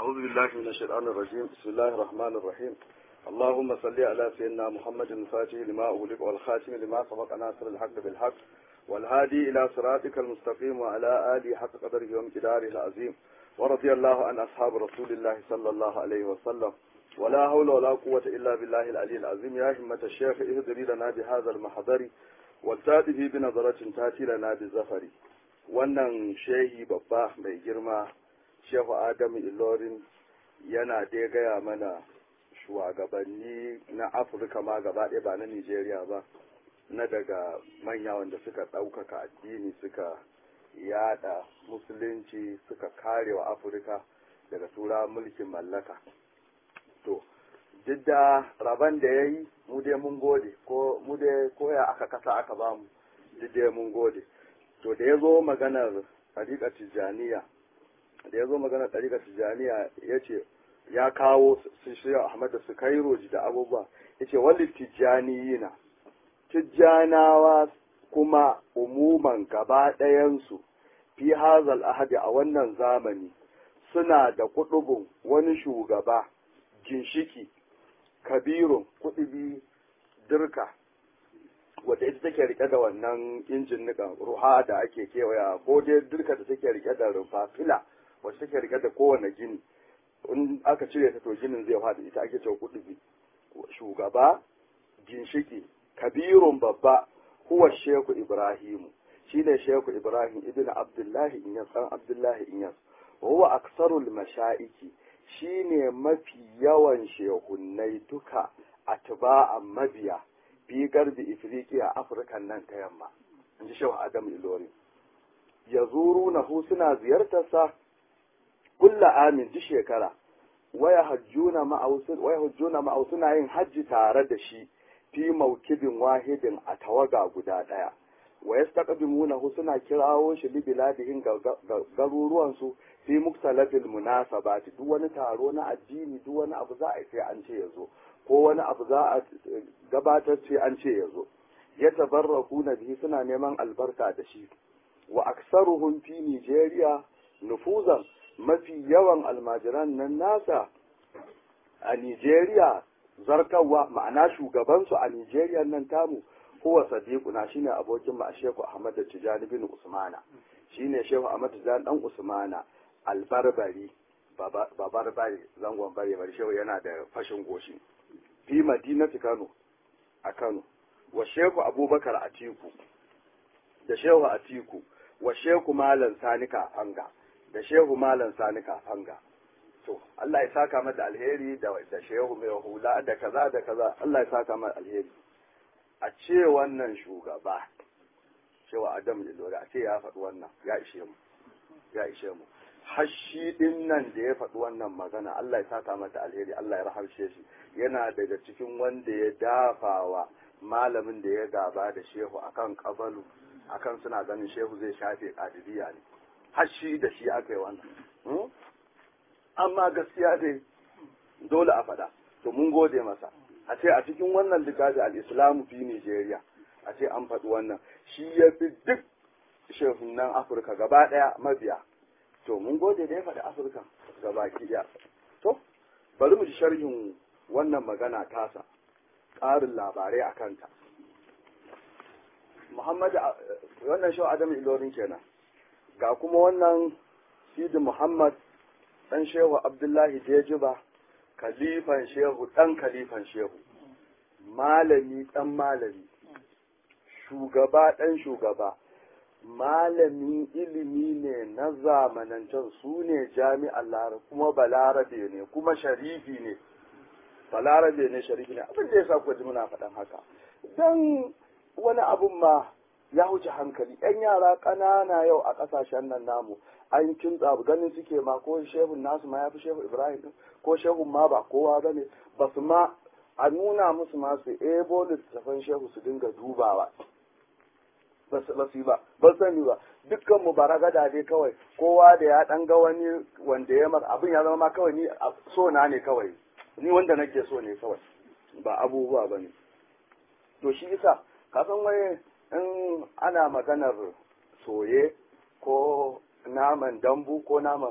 أعوذ بالله من الشيطان الرجيم بسم الله الرحمن الرحيم اللهم صل على سيدنا محمد الفاتح لما أغلق والخاتم لما سبق ناصر الحق بالحق والهادي إلى صراطك المستقيم وعلى آله حق قدره وامتداره العظيم ورضي الله عن أصحاب رسول الله صلى الله عليه وسلم ولا حول ولا قوة إلا بالله العلي العظيم يا همة الشيخ اهدري لنا بهذا المحضر والتاتي بنظرة تاتي لنا بالزفر wannan shehi babba mai girma shehu adamu ilorin yana dai gaya mana shugabanni na afirka ma gaba ɗaya ba na nigeria ba na daga manya wanda suka ɗaukaka addini suka yada musulunci suka kare wa afirka daga tura mulkin mallaka to duk da rabon da ya yi mu dai mun gode ko mu dai koya aka kasa aka bamu duk dai mun gode to da ya zo maganar ɗariƙar tijjaniya da ya zo maganar ɗariƙar tijjaniya ya ce ya kawo su shirya ahmad da su kai roji da abubuwa ya ce wani tijjaniyina tijjanawa kuma umuman gaba ɗayansu fi hazal ahadi a wannan zamani suna da kuɗubun wani shugaba ginshiki kabirun kuɗubi dirka wadda ita take rike da wannan injin nikan ruha da ake kewaya ko dai dirka da take rike da rufa fila wacce take rike da kowane gini in aka cire ta to ginin zai faɗi ita ake cewa kuɗi shugaba ginshiki kabirun babba huwa sheku ibrahimu shine sheku ibrahim ibn abdullahi inyas dan abdullahi inyas wa huwa aksarul mashaiki shine mafi yawan shehunnai duka atba'an mabiya fi garbi ifriqiya afirkan nan ta yamma in ji shehu adam ilori ya zuru na hu suna ziyartarsa kulla amin duk shekara waya hajjuna ma'au suna yin hajji tare da shi fi maukibin wahidin a tawaga guda ɗaya wa yastaqdimuna hu suna kirawo shi li biladihin garuruwansu fi muktalafil munasabati duk wani taro na addini duk wani abu za a yi sai an ce ya zo ko wani abu za a gabatar sai an ce ya zo ya tabarraku na bihi suna neman albarka da shi wa aksaruhum fi Nigeria nufuzan mafi yawan almajiran nan nasa a Nigeria zarkawa ma'ana shugabansu a Nigeria nan tamu huwa sadiquna shine abokin ma Shehu Ahmad Tijani bin Usmana shine Shehu Ahmad Tijani dan Usmana albarbari babarbari zangon bare bari shehu yana da fashin goshi fi madinati Kano a Kano wa Shehu Abubakar Atiku da Shehu Atiku wa Shehu Malam Sani Kafanga da Shehu Malam Sani Kafanga to Allah ya saka mata alheri da da Shehu mai hula da kaza da kaza Allah ya saka mata alheri a ce wannan shugaba cewa Adam Ilori a ce ya faɗi wannan ya ishe mu ya ishe mu hashi din nan da ya faɗi wannan magana Allah ya saka mata alheri Allah ya rahamshe shi yana daga cikin wanda ya dafawa malamin da ya gaba da shehu akan kabalu akan suna ganin shehu zai shafe kadiriya ne hashi da shi aka yi wannan amma gaskiya dai dole a faɗa to mun gode masa a ce a cikin wannan littafi al-islamu fi Nigeria a ce an faɗi wannan shi ya fi duk shehunan Afirka gaba ɗaya mabiya to mun gode da ya faɗi Afirka gaba ɗaya to bari mu ji sharhin wannan magana tasa ƙarin labarai a kanta Muhammad wannan shau Adam Ilorin kenan ga kuma wannan Sidi Muhammad ɗan shehu Abdullahi Jejiba kalifan shehu ɗan kalifan shehu malami ɗan malami shugaba ɗan shugaba malamin ilimi ne na zamanancen su ne jami'ar larabe kuma balarabe ne kuma sharifi ne balarabe ne sharifi ne abin da ya sa kuwa muna faɗan haka don wani abun ma ya wuce hankali yan yara ƙanana yau a ƙasashen nan namu an kintsa ganin suke ma ko shehun nasu ma ya fi shehu ibrahim din ko shehun ma ba kowa ba ne ba su ma a nuna musu ma su ebo littattafan shehu su dinga dubawa ba su yi ba ba sani ba dukkan mu baragada dai kawai kowa da ya dan ga wani wanda ya masa abin ya zama ma kawai ni so na ne kawai ni wanda nake so ne kawai ba abubuwa ba ne to shi isa ka san wai in ana maganar soye ko naman dambu ko naman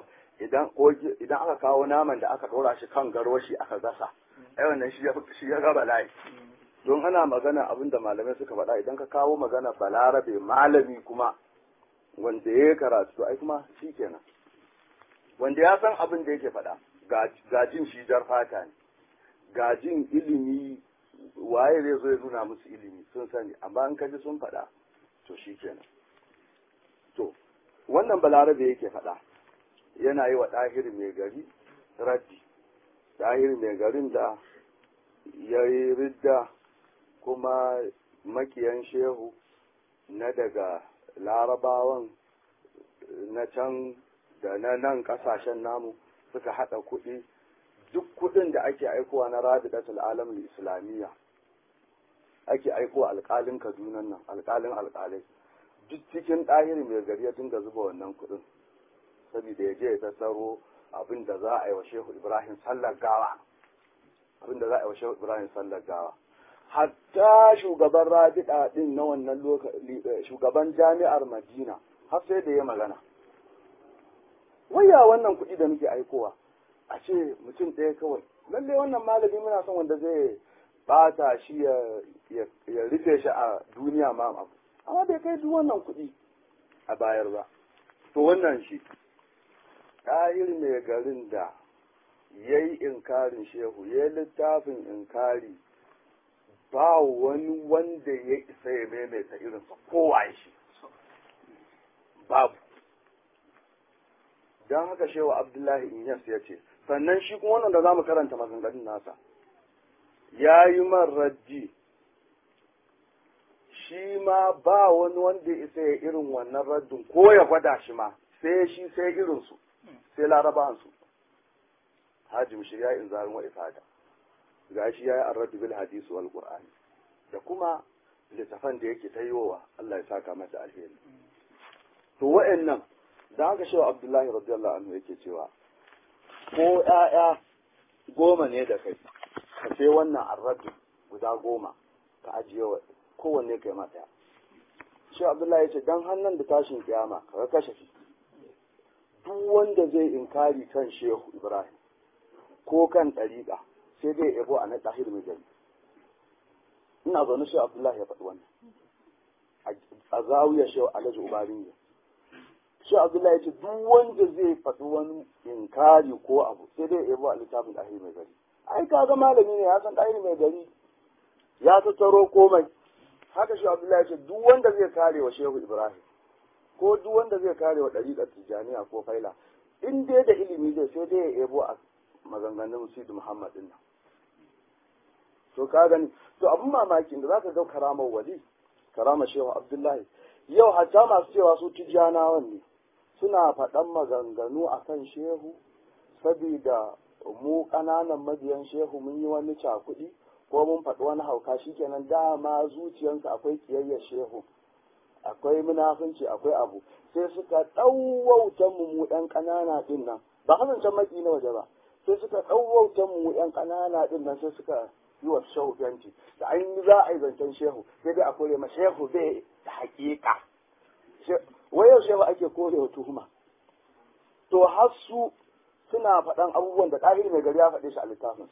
idan ko idan aka kawo naman da aka ɗora shi kan garwashi aka gasa ai wannan shi ya shi ya ga bala'i don ana magana abin da malamai suka faɗa idan ka kawo magana balarabe malami kuma wanda ya karatu ai kuma shi kenan wanda ya san abin da yake faɗa gajin shi jar fata ne gajin ilimi waye zai zo ya nuna musu ilimi sun sani amma in kaji sun faɗa to shi kenan to wannan balarabe yake faɗa yana yi wa ɗahir mai gari raddi ɗahir mai garin da ya yi ridda kuma makiyan shehu na daga larabawan na can da na nan kasashen namu suka haɗa kuɗi duk kuɗin da ake aikowa na rabidatul alam islamiyya ake aikowa alƙalin kadunan nan alƙalin alƙalai duk cikin ɗahiri mai gari ya dinga zuba wannan kuɗin saboda ya je ya tattaro abin da za a yi wa shehu ibrahim sallar gawa abin da za a yi wa shehu ibrahim sallar gawa hatta shugaban rabida din na wannan lokaci shugaban jami'ar madina har sai da ya magana waya wannan kuɗi da muke aikowa a ce mutum ɗaya kawai lalle wannan malami muna son wanda zai bata shi ya rufe shi a duniya ma abu amma bai kai duk wannan kuɗi a bayar ba to wannan shi ɗahir mai garin da ya yi inkarin shehu ya yi littafin inkari ba wani wanda ya isa ya maimaita irinsa kowa shi babu don haka shewa abdullahi inyas ya ce sannan shi kuma wannan da za mu karanta maganganun nasa ya yi man rajji shi ma ba wani wanda ya isa ya irin wannan raddin ko ya gwada shi ma sai shi sai irinsu sai larabansu hajim shirya in zarin wa ifada ga shi ya yi arraddu bil hadisi wal qur'ani da kuma littafan da yake tayowa Allah ya saka masa alheri to wa'annan da haka shewa abdullahi radiyallahu anhu yake cewa ko ƴaƴa goma ne da kai ka sai wannan arraddu guda goma ka ajiye wa kowanne kai ma ɗaya shewa abdullahi ya ce dan hannun da tashin kiyama ka kashe shi duk wanda zai inkari kan shehu ibrahim ko kan ɗariƙa sai dai yabo a na ɗahir mai gari ina zaune shi abdullahi ya faɗi wannan a zawiyar shi alhaji ubarin ya shi abdullahi ya ce duk wanda zai faɗi wani inkari ko abu sai dai yabo a littafin ɗahir mai gari ai kaga malami ne ya san ɗahir mai gari ya tattaro komai haka shi abdullahi ya ce duk wanda zai kare wa shehu ibrahim ko duk wanda zai kare wa ɗariƙar tijjaniya ko faila in dai da ilimi zai sai dai ya yabo a maganganun Sidi Muhammad din nan. To ka gani, to abin mamakin da za ka ga karamar wali, karamar Shehu Abdullahi, yau hatta masu cewa su tijjanawan ne, suna faɗan maganganu a kan Shehu, sabida mu ƙananan mabiyan Shehu mun yi wani cakuɗi, ko mun faɗi wani hauka shikenan dama zuciyarsa akwai kiyayyar Shehu. Akwai munafunci akwai abu, sai suka ɗauwautan mu mu ɗan ƙanana ɗin nan, ba hasan maki na waje ba, sai suka ɗauwauta mu yan ƙanana ɗin nan sai suka yi wa shehu fenti da an yi za a yi zancen shehu sai dai a kore ma shehu bai da haƙiƙa wai yau shehu ake kore wa tuhuma to har su suna faɗan abubuwan da ɗahiri mai gari ya faɗe shi a littafin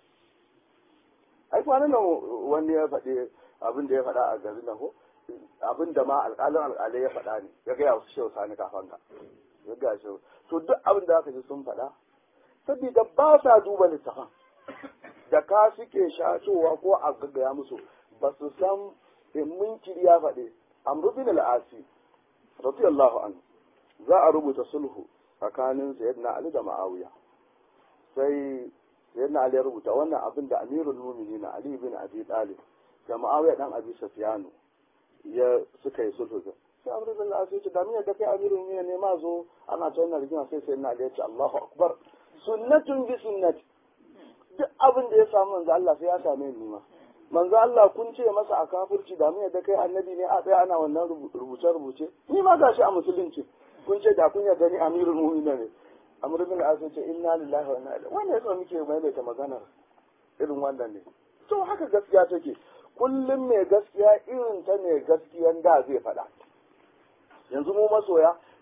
ai kwanan nan wani ya faɗi abin da ya faɗa a garin nan ko abin da ma alƙalin alƙalai ya faɗa ne ya gaya wasu shehu sani kafanka ya gaya shehu to duk abin da aka ji sun faɗa saboda ba sa duba littafan da ka suke shatowa ko a gaggaya musu ba su san in munkiri ya faɗi amru bin al-asi radiyallahu anhu za a rubuta sulhu tsakanin sayyidina ali da ma'awiya sai sayyidina ali ya rubuta wannan abin da amirul mu'minin ali bin abi talib da ma'awiya dan abi sufyanu ya suka yi sulhu sai amru bin al-asi ya ce da miyar da kai amirul mu'minin ne ma zo ana ta wannan rigima sai sayyidina ali ya ce Allahu akbar sunnatun bi sunnati duk abin da ya samu manzo Allah sai ya same ni ma manzo Allah kun ce masa a kafirci da mu yadda kai annabi ne a tsaya ana wannan rubuce rubuce ni ma gashi a musulunci kun ce da kun yarda ni amirul mu'minin ne amr bin al ce inna lillahi wa inna ilaihi wannan yasa muke maimaita maganar irin wannan ne to haka gaskiya take kullum mai gaskiya irin ta ne gaskiyan da zai faɗa yanzu mu masoya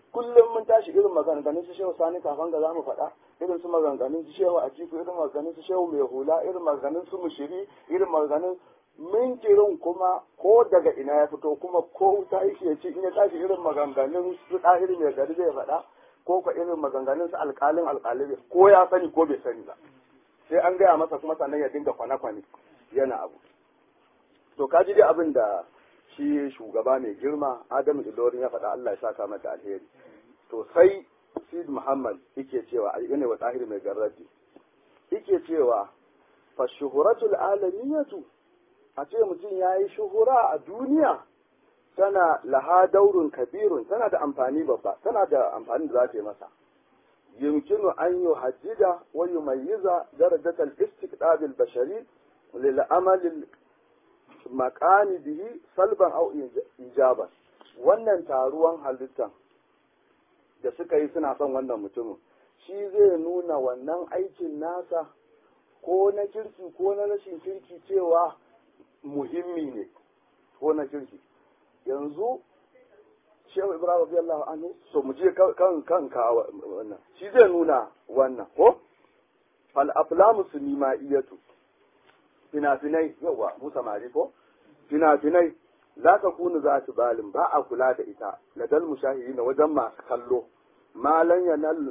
kullum mun tashi irin maganganun su shehu sani kafan ga za mu faɗa irin su maganganun su shehu atiku irin maganganun su shehu mai hula irin maganganun su mushiri irin maganganun minkirin kuma ko daga ina ya fito kuma ko wuta yake ya ce in ya tashi irin maganganun su ɗahiri mai gari zai faɗa ko ka irin maganganun su alƙalin alƙalin ko ya sani ko bai sani ba sai an gaya masa kuma sannan ya dinga kwane-kwane yana abu to ka ji dai abin da shi shugaba mai girma adamu ilorin ya faɗa Allah ya saka mata alheri to sai sid muhammad yake cewa a ne wa tahir mai garraji yake cewa fa shuhuratul alamiyatu a ce mutum ya yi shuhura a duniya tana laha daurun kabirun tana da amfani babba tana da amfani da za ta yi masa يمكن أن يحدد ويميز درجة الاستقطاب البشري للعمل المكان به سلبا أو إيجابا wannan taruwan halittan da suka yi suna son wannan mutumin shi zai nuna wannan aikin nasa ko na kirki ko na rashin kirki cewa muhimmi ne ko na kirki yanzu shehu ibrahim radiyallahu anhu so mu je kan kan ka wannan shi zai nuna wannan ko fal aflamu sunima'iyatu fina-finai yawa mu samari ko fina-finai za ka kunu za su balin ba a kula da ita ladal mushahiri na wajen masu kallo malan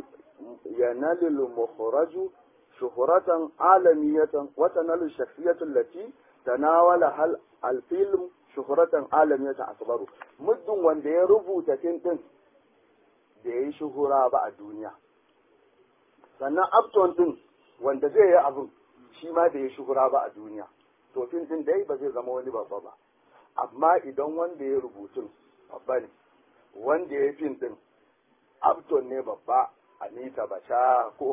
yanalil mukhraju shuhuratan alamiyatan wa tanalu shakhsiyatan lati tanawala hal al-film shuhuratan alamiyatan akbaru muddin wanda ya rubuta fim din da ya yi shuhura ba a duniya sannan upton din wanda zai yi abin shi ma da ya shuhura ba a duniya to fim din dai ba zai zama wani babba ba amma idan wanda ya rubutun babba ne wanda ya fim din upton ne babba anita bacha ko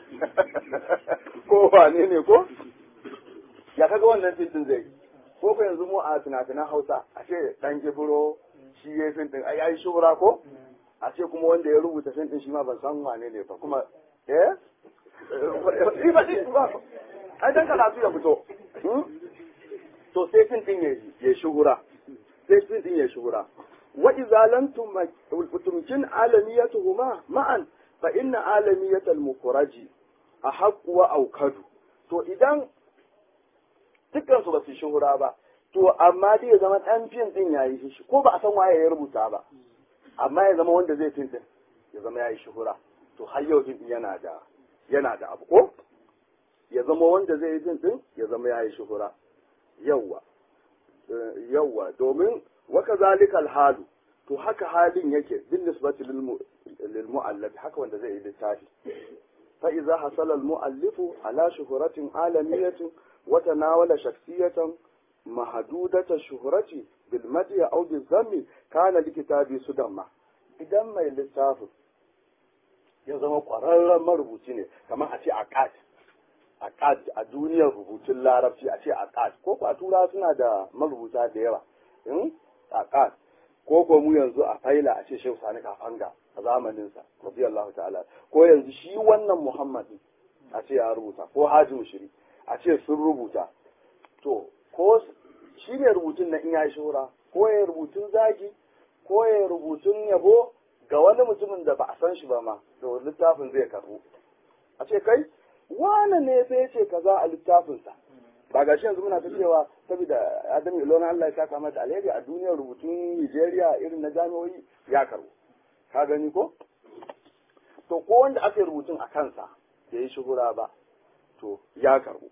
ko wane ne ko ya kaga wannan fim din zai ko ko yanzu mu a fina-finan hausa a ce dan gibiro shi ya fim din ai ai shuhura ko a ce kuma wanda ya rubuta fim din shi ma ban san wane ne ba kuma eh ba ba ai dan karatu ya fito to sai fin din ya shuhura sai fin din ya shuhura wa idza lam tumkin alamiyatuhuma ma'an fa inna alamiyatal mukhraji ahaq wa aukadu to idan dukkan su ba su shuhura ba to amma dai ya zama dan fin din yayi shi ko ba a san waye ya rubuta ba amma ya zama wanda zai fin din ya zama yayi shuhura to har yau fin yana da yana da abu ko ya zama wanda zai yi fin din ya zama yayi shuhura yawwa yawwa domin waka zalikal halu to haka halin yake bin nisbati lil mu'allaf haka wanda zai yi littafi fa idza hasala al mu'allifu ala shuhuratin alamiyatin wa tanawala shakhsiyatan mahdudata shuhrati bil madi aw bil zammi kana likitabi sudamma idan mai littafin ya zama ƙwararren marubuci ne kamar a ce aqad aqad a duniyar rubutun larabci a ce aqad ko ko a tura suna da marubuta da yawa in aqad ko ko mu yanzu a faila a ce shehu sani kafanga a zamanin sa radiyallahu ta'ala ko yanzu shi wannan muhammad a ce ya rubuta ko haji mushiri a ce sun rubuta to ko shi ne rubutun na in ya shura ko ya rubutun zagi ko ya rubutun yabo ga wani mutumin da ba a san shi ba ma to littafin zai karbu a ce kai wane ne sai ce kaza a littafinsa ba ga shi yanzu muna ta cewa saboda Adamu Ilona Allah ya saka mata alheri a duniyar rubutun Nigeria irin na jami'o'i ya karbu ka gani ko to ko wanda aka yi rubutun a kansa da ya shuhura ba to ya karbu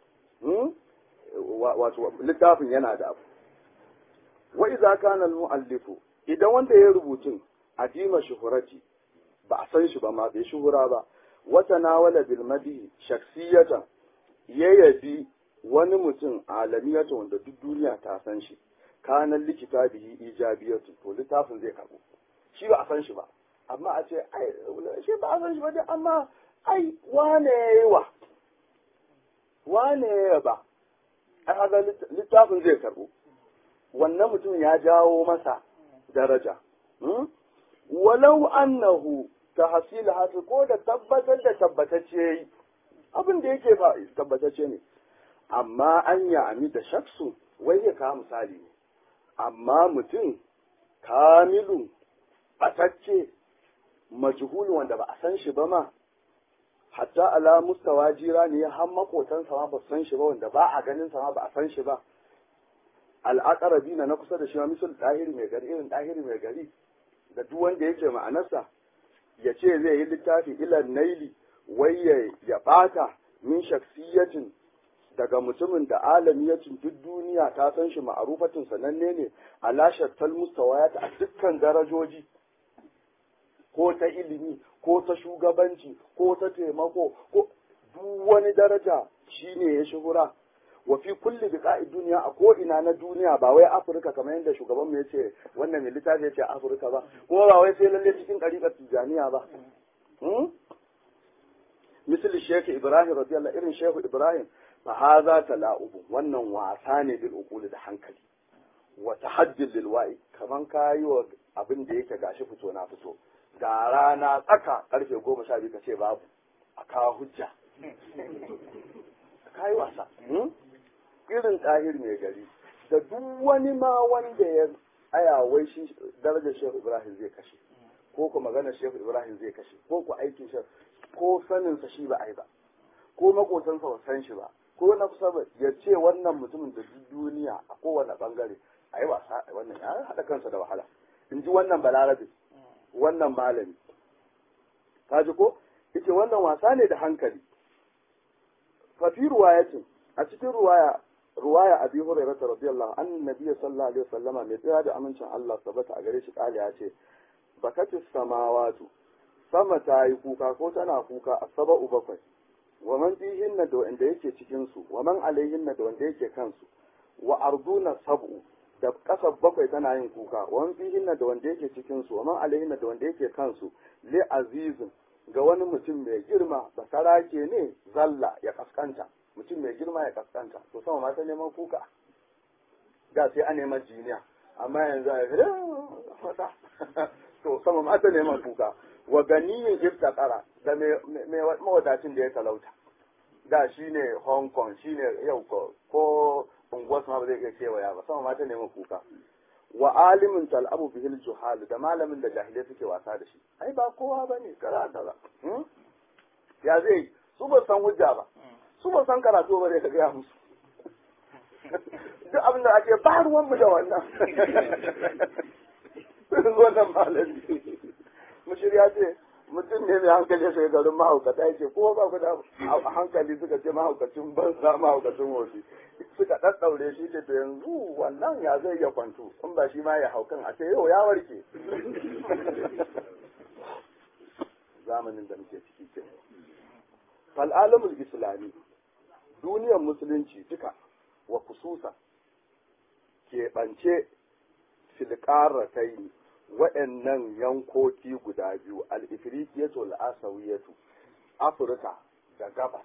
wato littafin yana da abu wa idza kana al-mu'allifu idan wanda ya rubutun adima shuhurati ba a san shi ba ma bai shuhura ba wata nawala bil madi shaksiyatan ya yabi wani mutum alamiyata wanda duk duniya ta san shi kanan likita bihi ijabiyatu to littafin zai karbo shi ba a san shi ba amma a ce ai shi ba a san shi ba dai amma ai wane yawa wane yawa ba ai haka littafin zai karbo wannan mutum ya jawo masa daraja walau annahu tahsil hasil ko da tabbatar da tabbatacce yi abin da yake ba tabbatacce ne amma an ya ami da shaksu wai ya kawo misali ne amma mutum kamilu batacce majhul wanda ba a san shi ba ma hatta ala mustawa jira ne har makotansa ma ba san shi ba wanda ba a ganin sa ma ba a san shi ba al'aqarabi na kusa da shi ma misal dahiri mai gari irin dahiri mai gari da duk wanda yake ma'anarsa ya ce zai yi littafi ilan naili wai ya bata min shaksiyatin daga mutumin da alamiyacin duk duniya ta san shi ma'arufatin sananne ne a lashattal mustawayat a dukkan darajoji ko ta ilimi ko ta shugabanci ko ta taimako ko duk wani daraja shine ya shuhura wa fi kulli biqa'i duniya a ko ina na duniya ba wai Afirka kamar yadda shugaban mu yace wannan mai littafi yace Afirka ba kuma ba wai sai lalle cikin ɗariƙar Tijaniya ba misali Sheikh Ibrahim radiyallahu irin Sheikh Ibrahim fa hadha tala'ubu wannan wasa ne bil uquli da hankali wa tahaddil lil wa'i kaman kayi wa abin da yake gashi fito na fito ga rana tsaka karfe goma sha biyu ka ce babu a kawo hujja kayi wasa irin ɗahir mai gari da duk wani ma wanda ya aya wai shi darajar shehu ibrahim zai kashe ko ku magana shehu ibrahim zai kashe ko ku aikin shi ko saninsa shi ba ai ba ko makotansa ba san shi ba ko na kusa ba ya ce wannan mutumin da duk duniya a kowane bangare a yi wasa wannan ya haɗa kansa da wahala in ji wannan balarabe wannan malami ka ji ko ita wannan wasa ne da hankali fafi ruwayatin a cikin ruwaya ruwaya abi hurairah radiyallahu an nabiyyi sallallahu alaihi wasallama mai tsaya da amincin Allah sabata a gare shi kali ya ce bakatis samawatu sama ta yi kuka ko tana kuka a saba'u bakwai wa man fihinna da wanda yake cikin su wa man alaihinna da wanda yake kansu wa arduna sab'u da kasar bakwai tana yin kuka wa man fihinna da wanda yake cikin su wa man alaihinna da wanda yake kansu li azizin ga wani mutum mai girma basara ke ne zalla ya kaskanta mutum mai girma ya kaskanta to sama ma ta neman kuka da sai a neman jiniya amma yanzu a fada to sama ma ta neman kuka wa ganiyin iftakara da mai mawadacin da ya talauta da shi ne hong kong shi ne yau ko unguwar ma ba zai iya kewaya ba sama ma ta neman kuka wa alimin tal'abu bihil juhal da malamin da jahilai suke wasa da shi ai ba kowa ba ne karata ba ya zai su ba san hujja ba su ba san karatu ba zai ka gaya musu duk abin da ake ba ruwanmu da wannan wannan malami mushirya ce mutum ne mai hankali sai garin mahaukata yake ko ba ku da hankali suka ce mahaukacin banza mahaukacin wofi suka ɗaɗɗaure shi ce to yanzu wannan ya zai iya kwanto in ba shi ma ya haukan a ce yau ya warke zamanin da muke ciki ke fal'alamul islami duniyar musulunci duka wa kususa keɓance filƙaratai waɗannan yankoki guda biyu al-ifriqiyatu al-asawiyatu afirka da gabas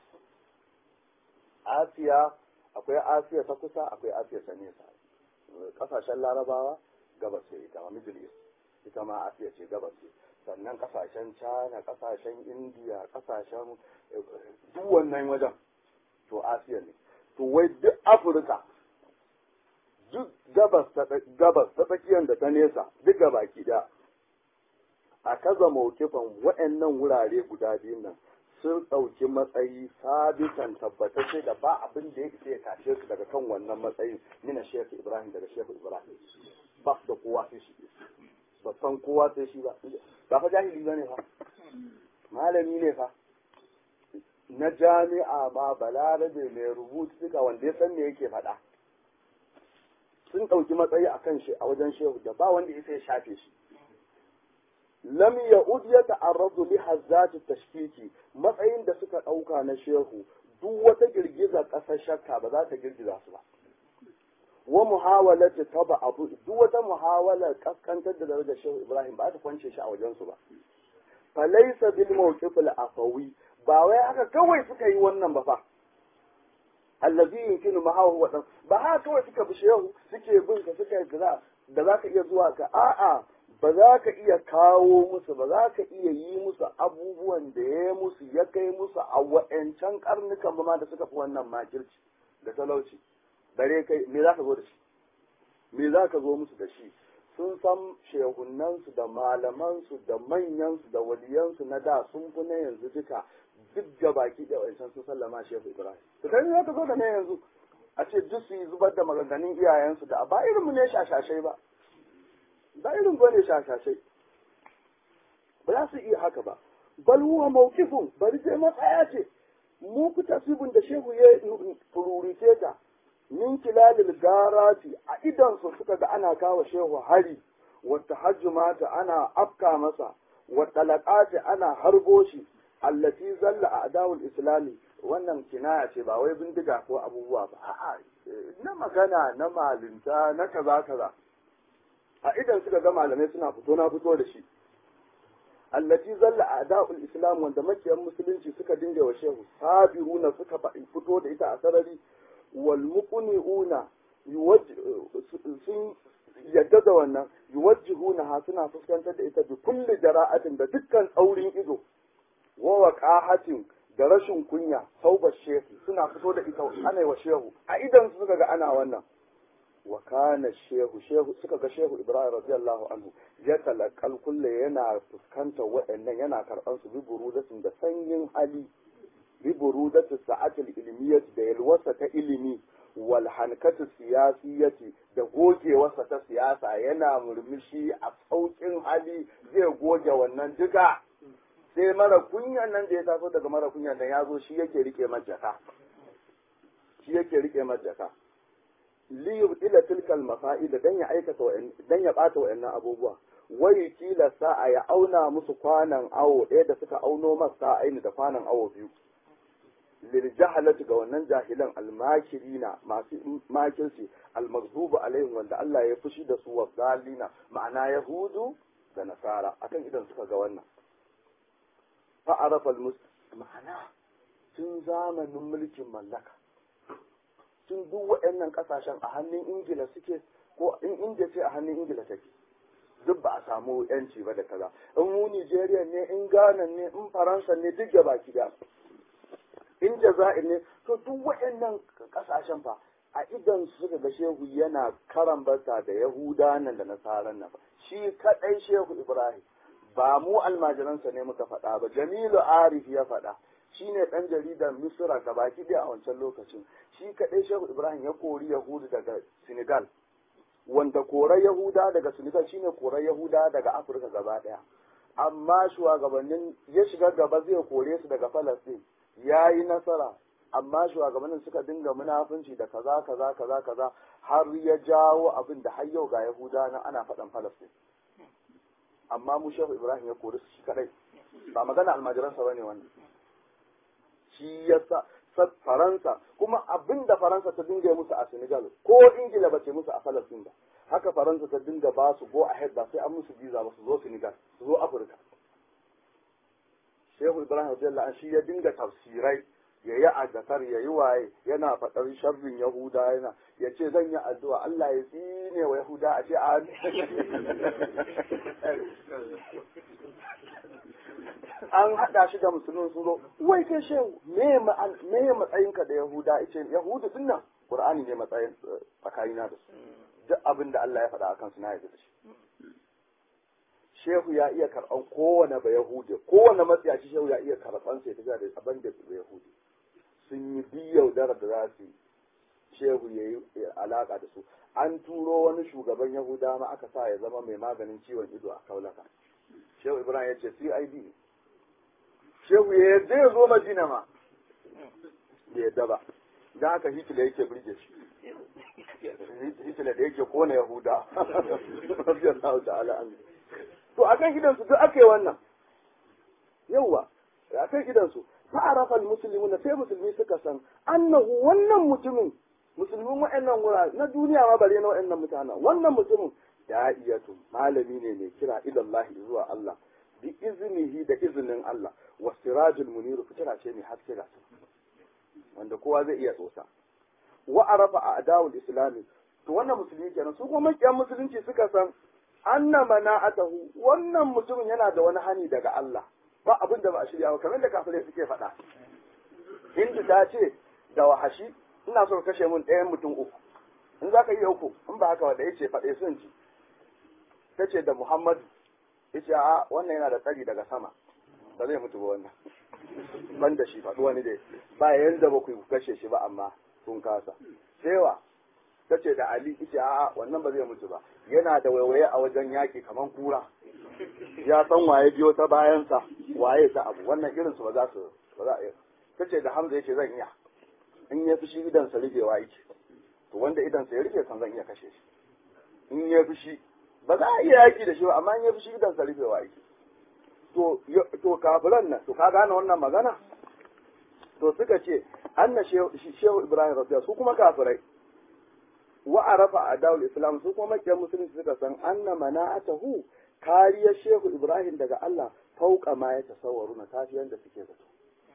asiya akwai asiya ta kusa akwai asiya ta nesa kasashen larabawa gabas ce ita ma middle east ita ma asiya ce gabas ce sannan kasashen china kasashen india kasashen duk wannan wajen to asiya ne to wai duk afirka duk gabas ta gabas ta tsakiyar da ta nesa duk baki da a kaza mawkifan waɗannan wurare guda biyun nan sun ɗauki matsayi sabitan tabbatacce da ba abin da ya isa ya tashe su daga kan wannan matsayin nina shehu ibrahim daga shehu ibrahim ba su da kowa sai shi ba san kowa sai shi ba ba fa jahili ba ne fa malami ne fa na jami'a ma balarabe mai rubutu duka wanda ya san me yake faɗa sun ɗauki matsayi a kan shi a wajen shehu da ba wanda ya shafe shi lam ya'ud ya ta'arradu li hazzati tashkiki matsayin da suka ɗauka na shehu duk wata girgiza ƙasar shakka ba za ta girgiza su ba wa muhawalati taba abu duk wata muhawala kaskantar da darajar shehu ibrahim ba ta kwance shi a wajen su ba falaysa bil mawqif al afawi ba wai haka kawai suka yi wannan ba fa allazi yumkinu mahawu wa ba haka kawai suka bi shehu suke bin ka suka yi da za ka iya zuwa ka a'a ba za ka iya kawo musu ba za ka iya yi musu abubuwan da ya musu ya kai musu a wa'ancan karnukan ba ma da suka fi wannan makirci da talauci bare kai me za ka zo da shi me za ka zo musu da shi sun san shehunansu da malamansu da manyansu da waliyansu na da sun fi na yanzu duka duk da baki da wancan sun sallama shehu ibrahim to kai za ka zo da na yanzu a ce duk su yi zubar da maganganun iyayensu da ba irinmu ne shashashai ba ba irin ba ne shashashai ba za su iya haka ba bal huwa mawqifun bari sai matsaya ce mu ku tasibin da shehu ya fururice ta min kilalil garati a idan su suka ga ana kawo shehu hari wa tahajjumata ana afka masa wa talaqati ana harbo shi allati zalla a adawul islami wannan kinaya ce ba wai bindiga ko abubuwa ba a'a na magana na malinta na kaza kaza a idan suka ga malamai suna fito na fito da shi allati zalla a adawul islam wanda makiyan musulunci suka dinga wa shehu sabiruna suka fito da ita a sarari wal muqniuna sun yadda da wannan yuwajjihuna ha suna fuskantar da ita bi kulli jara'atin da dukkan tsaurin ido wa waqahatin da rashin kunya sauba shehu suna fito da ita ana wa shehu a idan su suka ga ana wannan wa kana shehu shehu suka ga shehu ibrahim radiyallahu anhu ya talakal kulle yana fuskantar waɗannan yana karɓar su bi burudatin da sanyin hali bi burudatin sa'atul ilmiyyati da yalwasa ta ilimi wal hankatu siyasiyati da gogewarsa ta siyasa yana murmushi a saukin hali zai goge wannan duka sai mara kunyan nan da ya taso daga mara kunyan nan ya zo shi yake rike majaka shi yake rike majaka li yubdila tilkal mafa'ida dan ya aikata dan ya bata wayannan abubuwa wai kila sa'a ya auna musu kwanan awo ɗaya da suka auno masa aini da kwanan awo biyu lil jahalati ga wannan jahilan almakirina masu makirci almaghdubu alaihim wanda Allah ya fushi da su wa zalina ma'ana yahudu da nasara akan idan suka ga wannan fa arafa ma'ana tun zamanin mulkin mallaka tun duk waɗannan ƙasashen a hannun ingila suke ko in inda ce a hannun ingila take duk ba a samu yanci ba da kaza in mu nigeria ne in ghana ne in faransa ne duk da baki da in jazair ne to duk waɗannan ƙasashen fa a idan suka ga shehu yana karambata da yahuda nan da nasaran nan shi kaɗai shehu ibrahim ba mu almajiransa ne muka faɗa ba jamilu arif ya faɗa shi ne ɗan jaridar misira ga baki ɗaya a wancan lokacin shi kaɗai shehu ibrahim ya kori yahudu daga senegal wanda korar yahuda daga senegal shine korar yahuda daga afirka gaba ɗaya amma shugabannin ya shiga gaba zai kore su daga falastin ya yi nasara amma shugabannin suka dinga munafunci da kaza kaza kaza kaza har ya jawo abin da har yau ga yahuda na ana faɗan falastin amma mu shehu ibrahim ya kori su shi kaɗai ba magana almajiransa ba ne wannan shi ya sa faransa kuma abin da faransa ta dinga musu a senegal ko ingila ba ce musu a falasin ba haka faransa ta dinga ba su go ahead ba sai an musu visa ba su zo senegal su zo afirka shehu ibrahim radiyallahu shi ya dinga tafsirai ya yi agatar ya yi waye yana faɗar sharrin yahuda yana ya ce zan yi addu'a Allah ya tsine wa yahuda a ce a an haɗa shi da musulun sun zo wai kai shehu me matsayinka da yahuda ice yahudu din nan qur'ani ne matsayin tsakanina da su duk abin da Allah ya faɗa akan su na yarda da shi shehu ya iya karɓan kowane ba yahudi kowane matsiyaci shehu ya iya karɓan sai ta da abin da ba yahudi sun yi biyau dara da za su shehu ya yi alaƙa da su an turo wani shugaban yahuda ma aka sa ya zama mai maganin ciwon ido a kaulaka shehu ibrahim ya ce cid shehu ya yarda ya zo madina ma da yadda ba don haka hitler yake birge shi hitler da yake kona yahuda radiyallahu ta'ala an to akan gidansu duk aka yi wannan yauwa akan gidansu fa'arafa almuslimuna sai musulmi suka san annahu wannan mutumin musulmin wa'annan wura na duniya ma bare na wa'annan mutanen wannan mutumin da'iyatu malami ne mai kira ila zuwa Allah bi iznihi da izinin Allah wa sirajul munir fitila ce mai haske ga wanda kowa zai iya tsotsa wa arafa a'da'ul islami to wannan musulmi kenan su kuma makiyan musulunci suka san anna mana'atahu wannan mutumin yana da wani hani daga Allah ba abin da ba a shirya ba kamar da kafirai suke faɗa hindu ta ce da wahashi ina so ka kashe mun ɗayan mutum uku in za ka iya uku in ba haka wanda ya ce faɗe sun ci ta ce da muhammadu ya ce a wannan yana da tsari daga sama ba zai mutu ba wannan ban da shi faɗi wani dai ba yanda ba ku kashe shi ba amma sun kasa sewa ta ce da ali ita a wannan ba zai mutu ba yana da waiwaye a wajen yaƙi kamar kura ya san waye biyo ta bayansa waye ta abu wannan irinsu ba za su ba za a yi ta ce da hamza yace zan iya in ya fi shi idan sa rufewa yake to wanda idan sa ya rufe kan zan iya kashe shi in ya fi shi ba za a iya yaki da shi ba amma in ya fi shi idan sa rufewa yake to to kafiran nan to ka gane wannan magana to suka ce anna shehu ibrahim rabbiya su kuma kafirai wa arafa adawul islam su kuma makiyar musulunci suka san anna mana'atahu kariyar shehu ibrahim daga Allah fauka ma ya tasawwaru na tafiyan da suke zato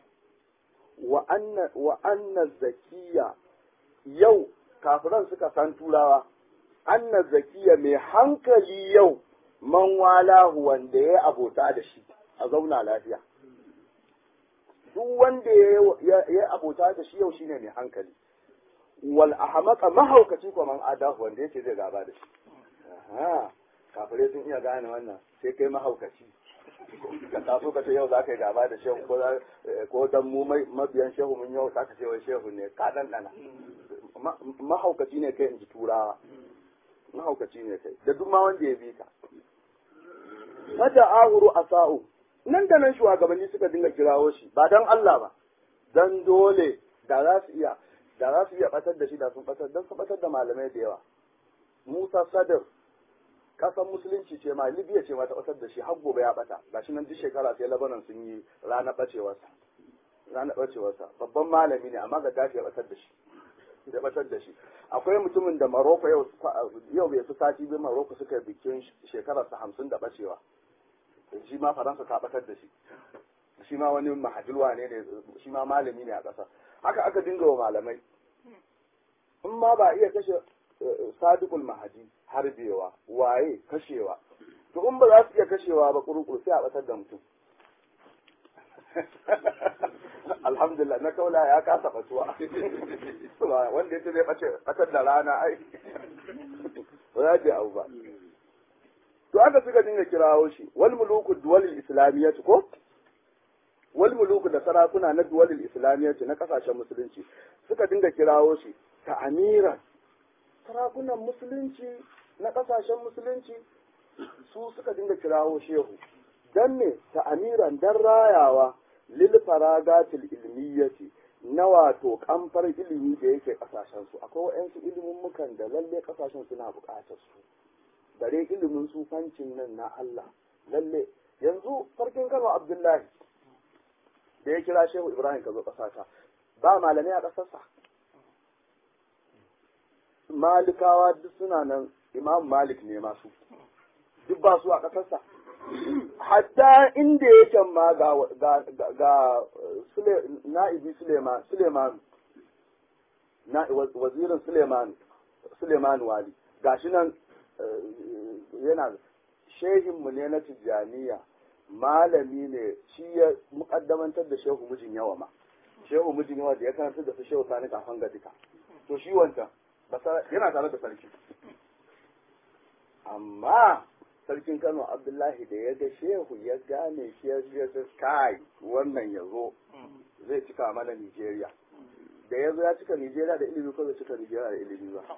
wa anna zakiya yau kafiran suka san turawa anna zakiya mai hankali yau man walahu wanda ya abota da shi a zauna lafiya duk wanda ya abota da shi yau shine mai hankali wal ahmaqa mahaukaci ko man adahu wanda yake zai gaba da shi aha kafirai sun iya gane wannan sai kai mahaukaci ka taso ka ce yau za ka yi gaba da shehu ko ko dan mu mabiyan shehu mun yau za ka ce wai shehu ne ka dan dana mahaukaci ne kai in ji turawa mahaukaci ne kai da duk ma wanda ya bi ka mata ahuru asa'u nan da nan shugabanni suka dinga kirawo shi ba dan Allah ba dan dole da za su iya da za su iya batar da shi da sun batar dan sun batar da malamai da yawa Musa Sadr kasan musulunci ce ma Libya ce ma ta batar da shi har gobe ya bata gashi nan duk shekara sai Lebanon sun yi ranar bacewarsa ranar bacewarsa babban malami ne amma ga dafi ya batar da shi ya batar da shi akwai mutumin da Morocco yau yau bai fi sati biyu Morocco suka bikin shekararsa hamsin da bacewa shi ma Faransa ta batar da shi shi ma wani mahajilwa ne ne shi ma malami ne a ƙasa haka aka dinga wa malamai in ma ba iya kashe sadiqul mahadi harbewa waye kashewa to in ba za su iya kashewa ba kurukuru sai a batar da mutum alhamdulillah na kaula ya kasa batuwa wanda ya ce zai bace batar da rana ai ba za ta abu ba to aka suka dinga kirawo shi wal muluku duwalil islamiyyah ko wal muluku da sarakuna na duwalil islamiyyah na kasashen musulunci suka dinga kirawo shi ta amiran sarakunan musulunci na kasashen musulunci su suka dinga kirawo shehu dan ne ta amiran dan rayawa lil faragatil ilmiyyati na wato kamfar ilimi da yake kasashen su akwai wa'yansu ilimin mukan da lalle kasashen suna bukatar su bare ilimin sufancin nan na Allah lalle yanzu farkin Kano Abdullahi da ya kira Shehu Ibrahim ka zo kasata ba malamai a kasarsa malikawa duk suna nan imam malik ne masu duk ba su a ƙasarsa hatta inda yake ma ga ga ga na'ibi suleiman suleiman na wazirin suleiman suleiman wali gashi nan yana shehinmu ne na tijjaniya malami ne shi ya mukaddamantar da shehu mijin yawa ma shehu mijin yawa da ya karanta da su shehu sani kafan ga duka to shi wancan yana tare da sarki amma sarkin kano abdullahi da ya ga shehu ya gane shi ya ga kai wannan ya zo zai cika mana nigeria da ya zo ya cika nigeria da ilimi ko zai cika nigeria da ilimi ba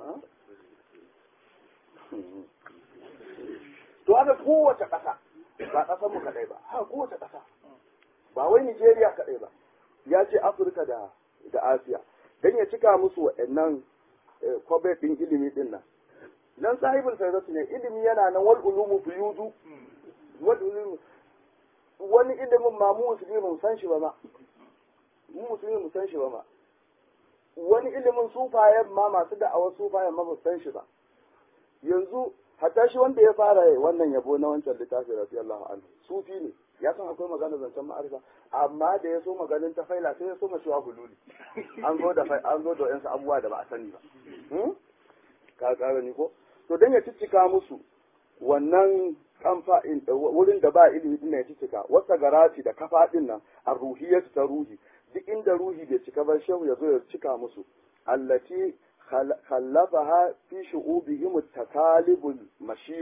to haka kowace ƙasa ba ƙasar mu kaɗai ba ha kowace ƙasa ba wai nigeria kaɗai ba ya ce afirka da da asiya dan ya cika musu waɗannan kwabai ɗin ilimi ɗin nan nan sahibul faizatu ne ilimi yana nan wal ulumu fuyudu wal ulumu wani ilimin ma mu musulmi mu san shi ba ma mu musulmi mu san shi ba ma wani ilimin sufayen ma masu da'awar sufayen ma mu san shi ba yanzu hatta shi wanda ya fara wannan yabo na wancan littafi radiyallahu anhu sufi ne ya san akwai magana zancen ma'arifa amma da ya so maganin ta faila sai ya so mashuwa hululi an zo da an zo da yansu abubuwa da ba a sani ba ka kara ni ko to dan ya ciccika musu wannan kamfa wurin da ba ilimi din ya ciccika wata garati da kafa din nan a ruhiyatu ta ruhi duk inda ruhi bai cika ba shehu ya zo ya cika musu allati khallafaha fi shu'ubihim takalibul mashinu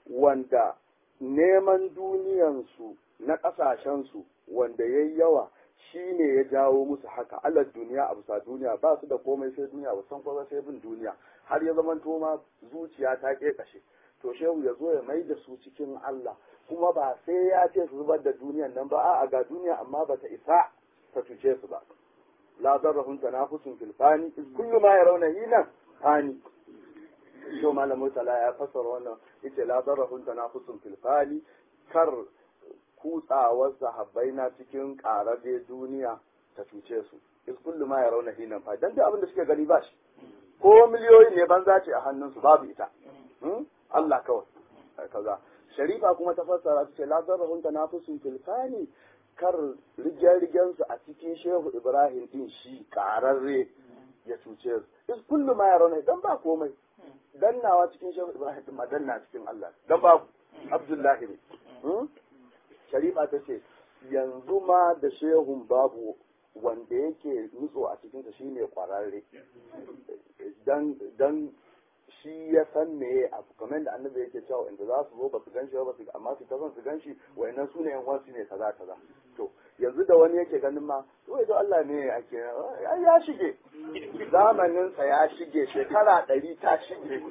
wanda neman duniyansu na ƙasashensu wanda ya yi yawa shi ne ya jawo musu haka alar duniya a bisa duniya ba su da komai sai duniya ba san kuma sai bin duniya har ya zama ma zuciya ta ƙeƙashe to shehu ya zo ya mai da su cikin Allah kuma ba sai ya ce su zubar da duniyan nan ba a'a ga duniya amma ba ta isa ta cuce su ba la darrahum tanafusun fil fani kullu ma yarawna hina fani to malamu tala ya fassara wannan yace la darrahum tanafusun fil fani kar kutsawar sahabbai na cikin ƙararre duniya ta cuce su is kullu ma yarawna hina fani dan da abin da suke gani ba shi ko miliyoyi ne banza ce a hannunsu babu ita Allah kawai kaza sharifa kuma ta fassara ta ce la zarrahun tanafusun fil fani kar rigen su a cikin shehu ibrahim din shi kararre ya cuce su is kullu ma yarawna dan ba komai dannawa cikin shehu ibrahim din ma danna cikin Allah dan ba abdullahi ne sharifa ta ce yanzu ma da shehun babu wanda yake nutso a cikinsa shine kwararre dan dan shi ya san me abu kamar da annabi yake cewa inda za su zo ba su gan shi ba su amma su ta son su gan shi wayannan su ne yan wasu ne kaza kaza to yanzu da wani yake ganin ma to yanzu Allah ne ake ya shige zamanin sa ya shige shekara ɗari ta shige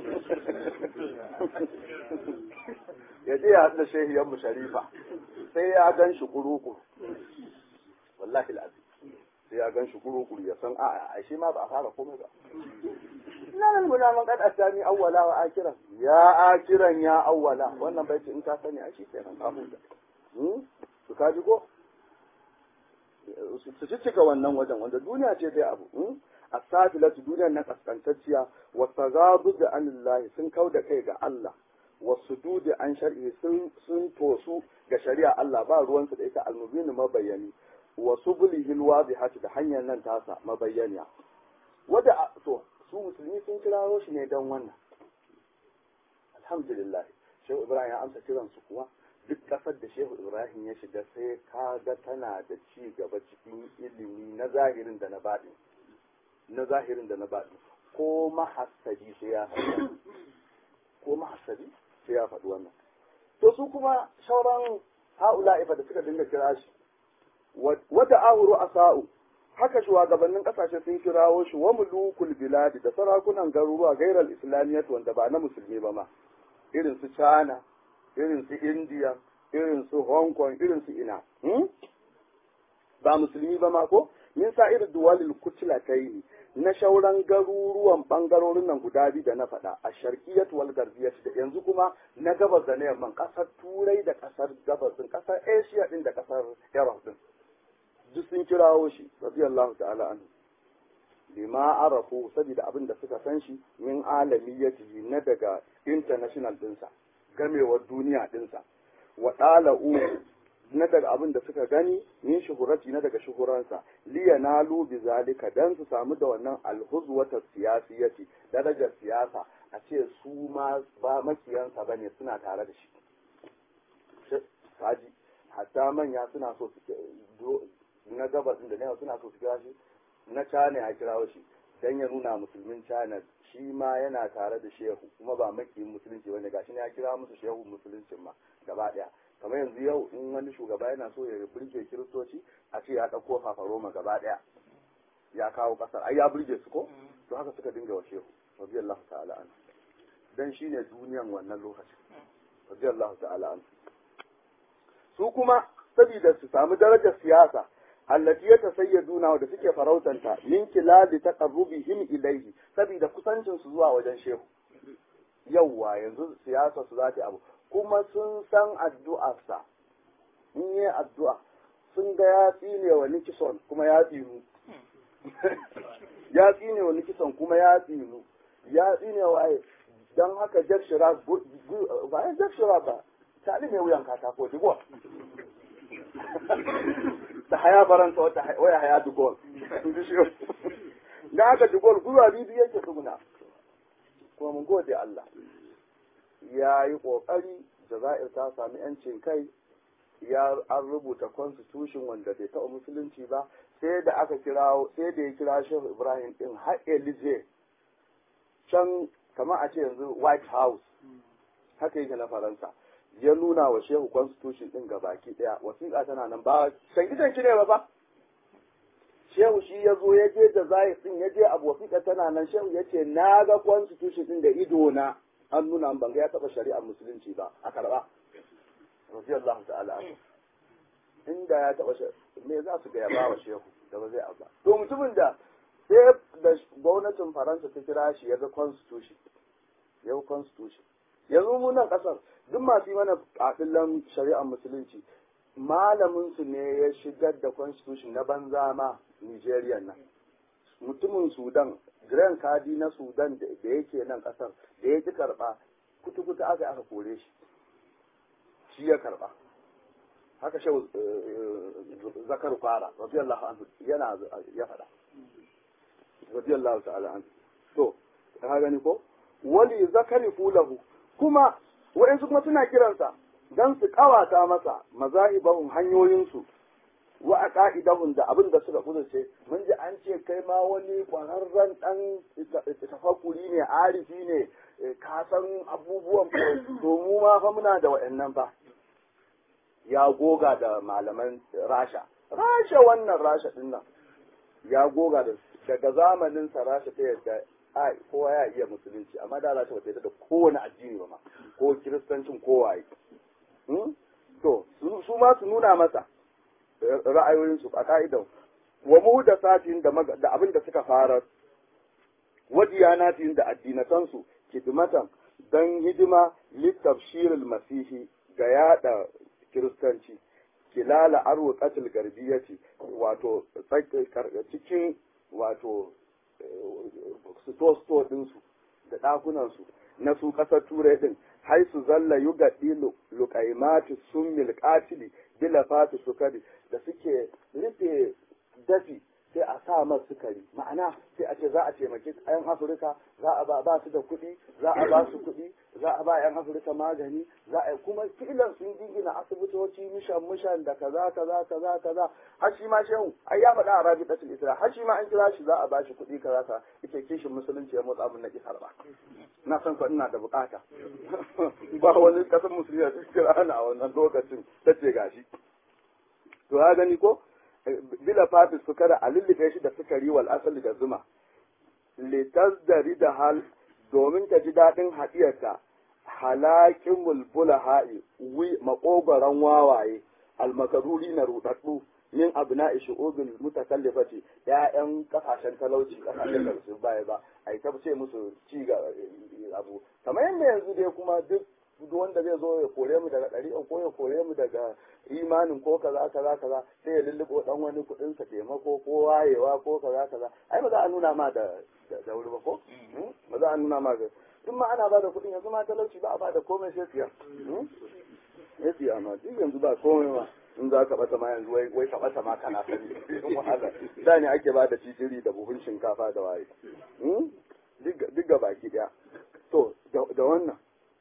ya je ya haɗa shehiyan mu sharifa sai ya gan shi kurukuru wallahi al'azim sai ya gan shi kurukuru ya san a'a a shi ma ba a fara komai ba ina nan muna man kad asami awwala wa akiran ya akiran ya awwala wannan baiti in ka sani a shi kenan ka huta hmm to ka ji ko su cika wannan wajen wanda duniya ce dai abu hmm asafilatu duniyar na kaskantacciya wa tagadu da anillahi sun kau da kai ga Allah wa sududi an shar'i sun sun tosu ga shari'a Allah ba ruwansu da ita almubin mabayani wa subulihi alwadihati da hanyar nan tasa mabayyaniya wada to su musulmi sun kirawo shi ne don wannan alhamdulillah shehu ibrahim ya amsa kiran su kuwa duk kasar da shehu ibrahim ya shiga sai kaga tana da ci gaba cikin ilimi na zahirin da na baɗi na zahirin da na baɗi ko mahassadi sai ya faɗi ko mahassadi sai ya faɗi wannan to su kuma sauran ha'ula'i da suka dinga kira shi wata ahuru asa'u haka shugabannin kasashe sun kirawo shi wa mulukul biladi da sarakunan garuruwa gairar islamiyyat wanda ba na musulmi ba ma irin su china irin su india irin su hong kong irin su ina ba musulmi ba ma ko min sa irin duwalil kutlatai na shauran garuruwan bangarorin nan guda biyu da na faɗa a sharkiyat wal garbiyat da yanzu kuma na gabas da na yamman kasar turai da kasar gabas din kasar asia din da kasar europe din duk sun kirawo shi radiyallahu ta'ala anhu bima arafu saboda abin da suka san shi min alamiyatihi na daga international dinsa gamewar duniya dinsa wa dala'u na daga abin da suka gani min shuhurati na daga shuhuransa liya nalu bi zalika dan su samu da wannan alhuzwata siyasiyati darajar siyasa a ce su ma ba makiyansa bane suna tare da shi kaji hatta manya suna so su na gabas da na suna so su kira shi na China ya kirawo shi dan ya nuna musulmin China shi ma yana tare da shehu kuma ba makiyin musulunci bane gashi ne ya kira musu shehu musuluncin ma gaba daya kamar yanzu yau in wani shugaba yana so ya burge kiristoci a ce ya ɗauko fafaroma gaba ɗaya ya kawo ƙasar ai ya burge su ko to haka suka dinga wa shehu radiyallahu ta'ala an dan shine duniyan wannan lokacin radiyallahu ta'ala an su kuma saboda su samu darajar siyasa allati ya tasayyaduna da suke farautanta min kilali taqarrubihim ilayhi saboda kusancin su zuwa wajen shehu yawwa yanzu siyasa su za ta abu kuma sun san addu'arsa in yi addu'a sun ga ya tsine wa Nikison kuma ya tsinu ya tsine wa Nikison kuma ya tsinu ya tsine wa ai don haka Jack Shirak ba ya Jack Shirak ba tali mai wuyan katako digo da haya baranta wata waya haya dugol da haka dugol gwiwa bibi yake tsuguna kuma mun gode Allah ya yi ƙoƙari Jazair ta sami ‘yancin kai ya an rubuta constitution wanda bai taɓa musulunci ba sai da aka kira sai da ya kira Shehu Ibrahim din har Elize can kamar a ce yanzu White House haka yake na faransa ya nuna wa shehu constitution din ga baki daya wasiƙa tana nan ba san idan ki ne ba ba shehu shi ya zo ya je da zai din ya je abu wasiƙa tana nan shehu ya ce na ga constitution din da ido na an nuna ban ga ya taɓa shari'ar musulunci ba a karɓa radiyallahu ta'ala anhu inda ya taɓa me za su ga ya ba wa shehu da ba zai abba to mutumin da sai da gwamnatin faransa ta kira shi ya ga constitution ya ga constitution yanzu mu nan kasar duk masu yi mana kafillan shari'ar musulunci malamin su ne ya shigar da constitution na banza ma Nigeria nan mutumin Sudan Grand Kadi na Sudan da yake nan kasar da ya ki karba kutu-kutu aka aka kore shi shi ya karba haka shehu zakar fara radiyallahu anhu yana ya faɗa radiyallahu ta'ala anhu to ka gani ko wali zakari fulahu kuma wa'ansu kuma suna kiransa dan su kawata masa mazahibahum hanyoyinsu wa a ka'idahun da abin da suka kudurce mun ji an ce kai ma wani kwararren dan tafakuri ne arifi ne ka san abubuwan to mu ma fa muna da wa'annan fa ya goga da malaman rasha rasha wannan rasha din nan ya goga da daga zamanin sa rasha ta yadda ai kowa ya iya musulunci amma da rasha ba ta yadda da kowane addini ba ma ko kiristancin kowaye to su ma su nuna masa ra'ayoyinsu a ka'idan wa muhdasatin da da abin da suka fara wa diyanatin da addinatansu kidmatan dan hidima litafshiril masihi ga yada kiristanci kilala arwa katil garbiyati wato cikin wato sto ɗinsu da ɗakunansu na su ƙasar turai ɗin hai su zalla yugaɗi luƙaimati sun milƙatili bila fati sukari da suke rufe dafi sai a sa mas sukari ma'ana sai a ce za a taimaki 'yan afirka za a ba su da kuɗi za a ba su kuɗi za a ba 'yan afirka magani za a kuma filan sun gingina asibitoci mishan mishan da kaza kaza kaza kaza har shi ma shehu ai ya faɗa a rabi ɗasul isra har shi ma an kira shi za a ba shi kuɗi kaza kaza ita kishin musulunci ya motsa abin na kisar ba na san ko ina da bukata ba wani kasar musulmi da kira ana a wannan lokacin ta ce gashi to ya gani ko bila fati sukara a lullube shi da sukari wal asali da zuma litazdari da hal domin ta ji daɗin haɗiyarta halakin mulbula ha'i wi maƙogaran wawaye almakaruri na ruɗaɗɗu min abu na ishi obin mutakallifati ya'yan kasashen talauci kasashen da su baya ba a yi ta ce musu ci ga abu kamar yadda yanzu dai kuma duk duk wanda zai zo ya kore mu daga ɗari ko ya kore mu daga imanin ko kaza kaza kaza sai ya lulluɓo ɗan wani kuɗin sa taimako ko wayewa ko kaza kaza ai ba za a nuna ma da da wuri ba ko ba za a nuna ma ga duk ma ana bada kuɗin yanzu ma talauci ba a bada komai sai siya ya siya ma duk yanzu ba komai ma in za ka bata ma yanzu wai ka bata ma kana sani wahala da ne ake bada titiri da buhun shinkafa da waye duk ga baki ɗaya to da wannan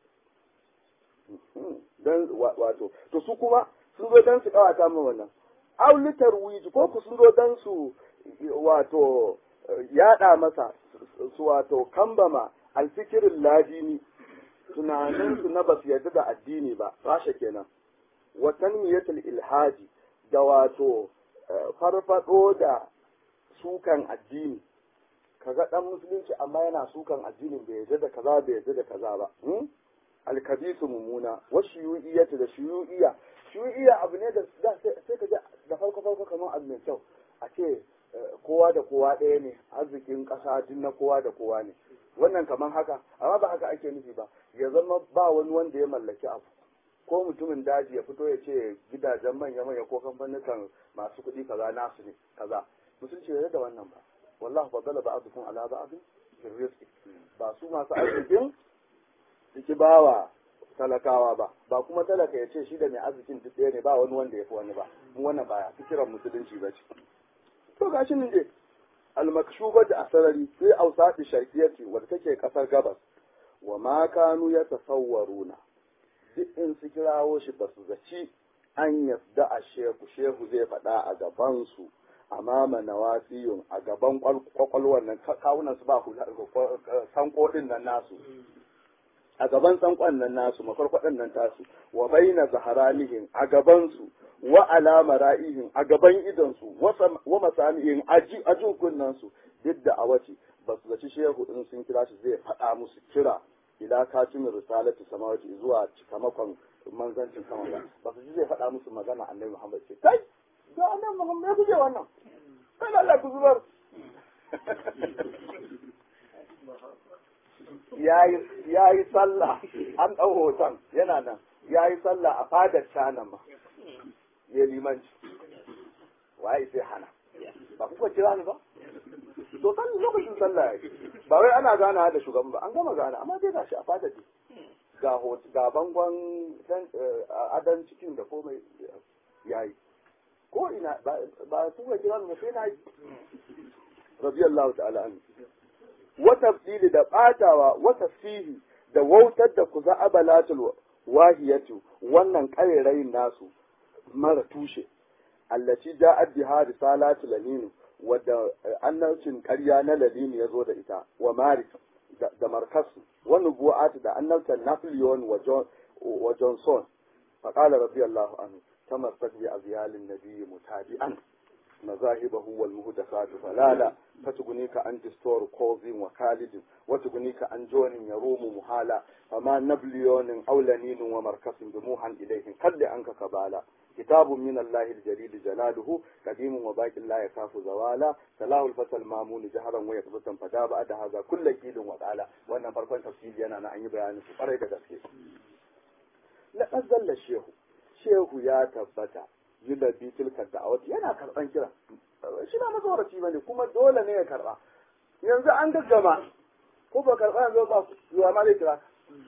dan wato to su kuma sun zo dan su kawata mu wannan aulitar wiji ko ku sun zo dan su wato yada masa su wato kambama alfikirin ladini tunanin su na basu yarda da addini ba rasha kenan wa tanmiyatul ilhaji da wato farfado da sukan addini kaga dan musulunci amma yana sukan addinin bai yarda da kaza bai yarda da kaza ba alkabisu mummuna wa shuyu'iyyatu da shuyu'iyya shuyu'iyya abu ne da sai ka da farko farko kamar abu mai kyau a ce kowa da kowa ɗaya ne arzikin ƙasa duk na kowa da kowa ne wannan kamar haka amma ba haka ake nufi ba ya zama ba wani wanda ya mallaki abu ko mutumin daji ya fito ya ce gidajen manya manya ko kamfanin masu kuɗi kaza nasu ne kaza musulunci bai da wannan ba wallahu fadala ba'dukum ala ba'd fi rizqi ba su masu arzikin ciki bawa talakawa ba ba kuma talaka ya ce shi da mai arzikin duk ɗaya ne ba wani wanda ya fi wani ba mu wannan baya fikiran musulunci ba ce to gashi nan dai almakshuba da asarari sai ausati sharqiyati wadda take kasar gabas wa ma kanu ya tasawwaruna duk in su kirawo shi ba su zaci an yasda a shehu shehu zai faɗa a gaban su amama nawasiyun a gaban kwakwalwar nan kawunan su ba hula sanko din nan nasu a gaban tsankon nan nasu makwarkwadan nan tasu wa baina zaharanihim a gaban su wa alama ra'ihim a gaban idon su wa masamihim a kunnan su duk da a wace ba su zaci shehu in sun kira shi zai faɗa musu kira ila katimin risalati samawati zuwa cikamakon manzancin sama ba ba su ji zai faɗa musu magana annabi Muhammad ce kai ga annabi Muhammad ya kuje wannan kai Allah ku zubar ya yi sallah an ɗau hoton yana nan ya yi sallah a fadar canan ma ya limanci waye sai hana ba kuka kira ni ba to kan lokacin sallah ya ba wai ana gana da shugaban ba an gama gana amma dai gashi a fadar ne ga ga bangon adan cikin da komai yayi ko ina ba kuka kira ni ba sai na yi radiyallahu ta'ala anhu wa tafsili da batawa wa tafsihi da wautar da kuza abalatul wahiyatu wannan ƙarairayin nasu mara tushe allaci ja'at biha risalatu lamin wadda annabcin ƙarya na lalini ya zo da ita wa marik da markasu wa nubu'at da annabtan napoleon wa johnson faqala radiyallahu anhu tamassak bi azyalin nabiyyi mutabi'an مذاهبه والمهدفات فلالا فتغنيك عن دستور كوز وخالد وتغنيك عن جون يروم محالا فما نبليون أو لنين ومركز دموحا إليهم قد عنك كبالا كتاب من الله الجليل جلاله قديم وباقي لا يخاف زوالا سلاه الفتى المامون جهرا ويقظة فدا بعد هذا كل كيد وقالا وانا فرقان تفصيل انا انا اني بيان سفر da gaske لقد ظل الشيخ شيخ يا تبتا yullabi tilka da'awat yana karban kira shi ba matsoraci ba ne kuma dole ne ya karba yanzu an gaggama ko ba karba yanzu ba zuwa ma zai kira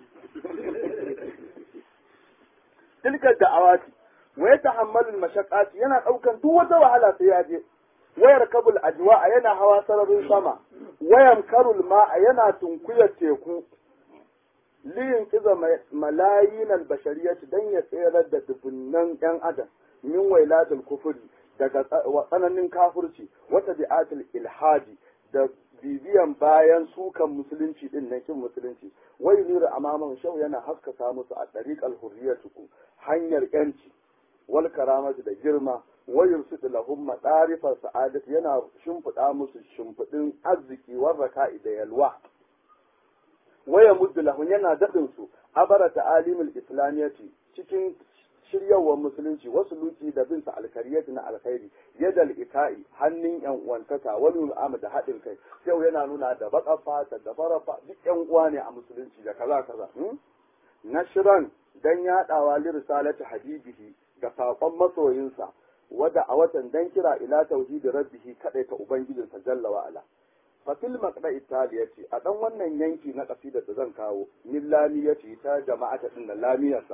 tilka da'awat wa ya tahammalul mashaqqat yana daukan duk wata wahala sai ya je wayar kabul ajwa yana hawa sararin sama wayan karul ma'a yana tunkuyar teku liyin kiza malayin albashariyati dan ya tsere da dubunnan yan adam min wailatul kufuri daga tsananin kafirci wata bi'atul ilhadi da bibiyan bayan sukan musulunci din nan kin musulunci wai nuru amaman shau yana haskaka musu a tariqal hurriyatuku hanyar yanci wal karamatu da girma wa yursidu lahum madarifar sa'adat yana shimfiɗa musu shimfiɗin arziki warraka da yalwa waya muddu lahum yana daɗin su abara ta'alimul islamiyati cikin shiryawar musulunci wasu luki da bin sa alkariyati na alkhairi yadal ita'i hannun yan uwantaka wani ul'ama da haɗin kai yau yana nuna da baka fata da farafa duk yan uwa ne a musulunci da kaza kaza nashran dan yaɗawa li risalati habibihi ga saƙon masoyinsa wada a watan dan kira ila tauhidi rabbihi kadai ta ubangijinsa jalla wa ala fatil maqda italiyati a dan wannan yanki na kasidar da zan kawo min lamiyati ta jama'ata din da lamiyarsa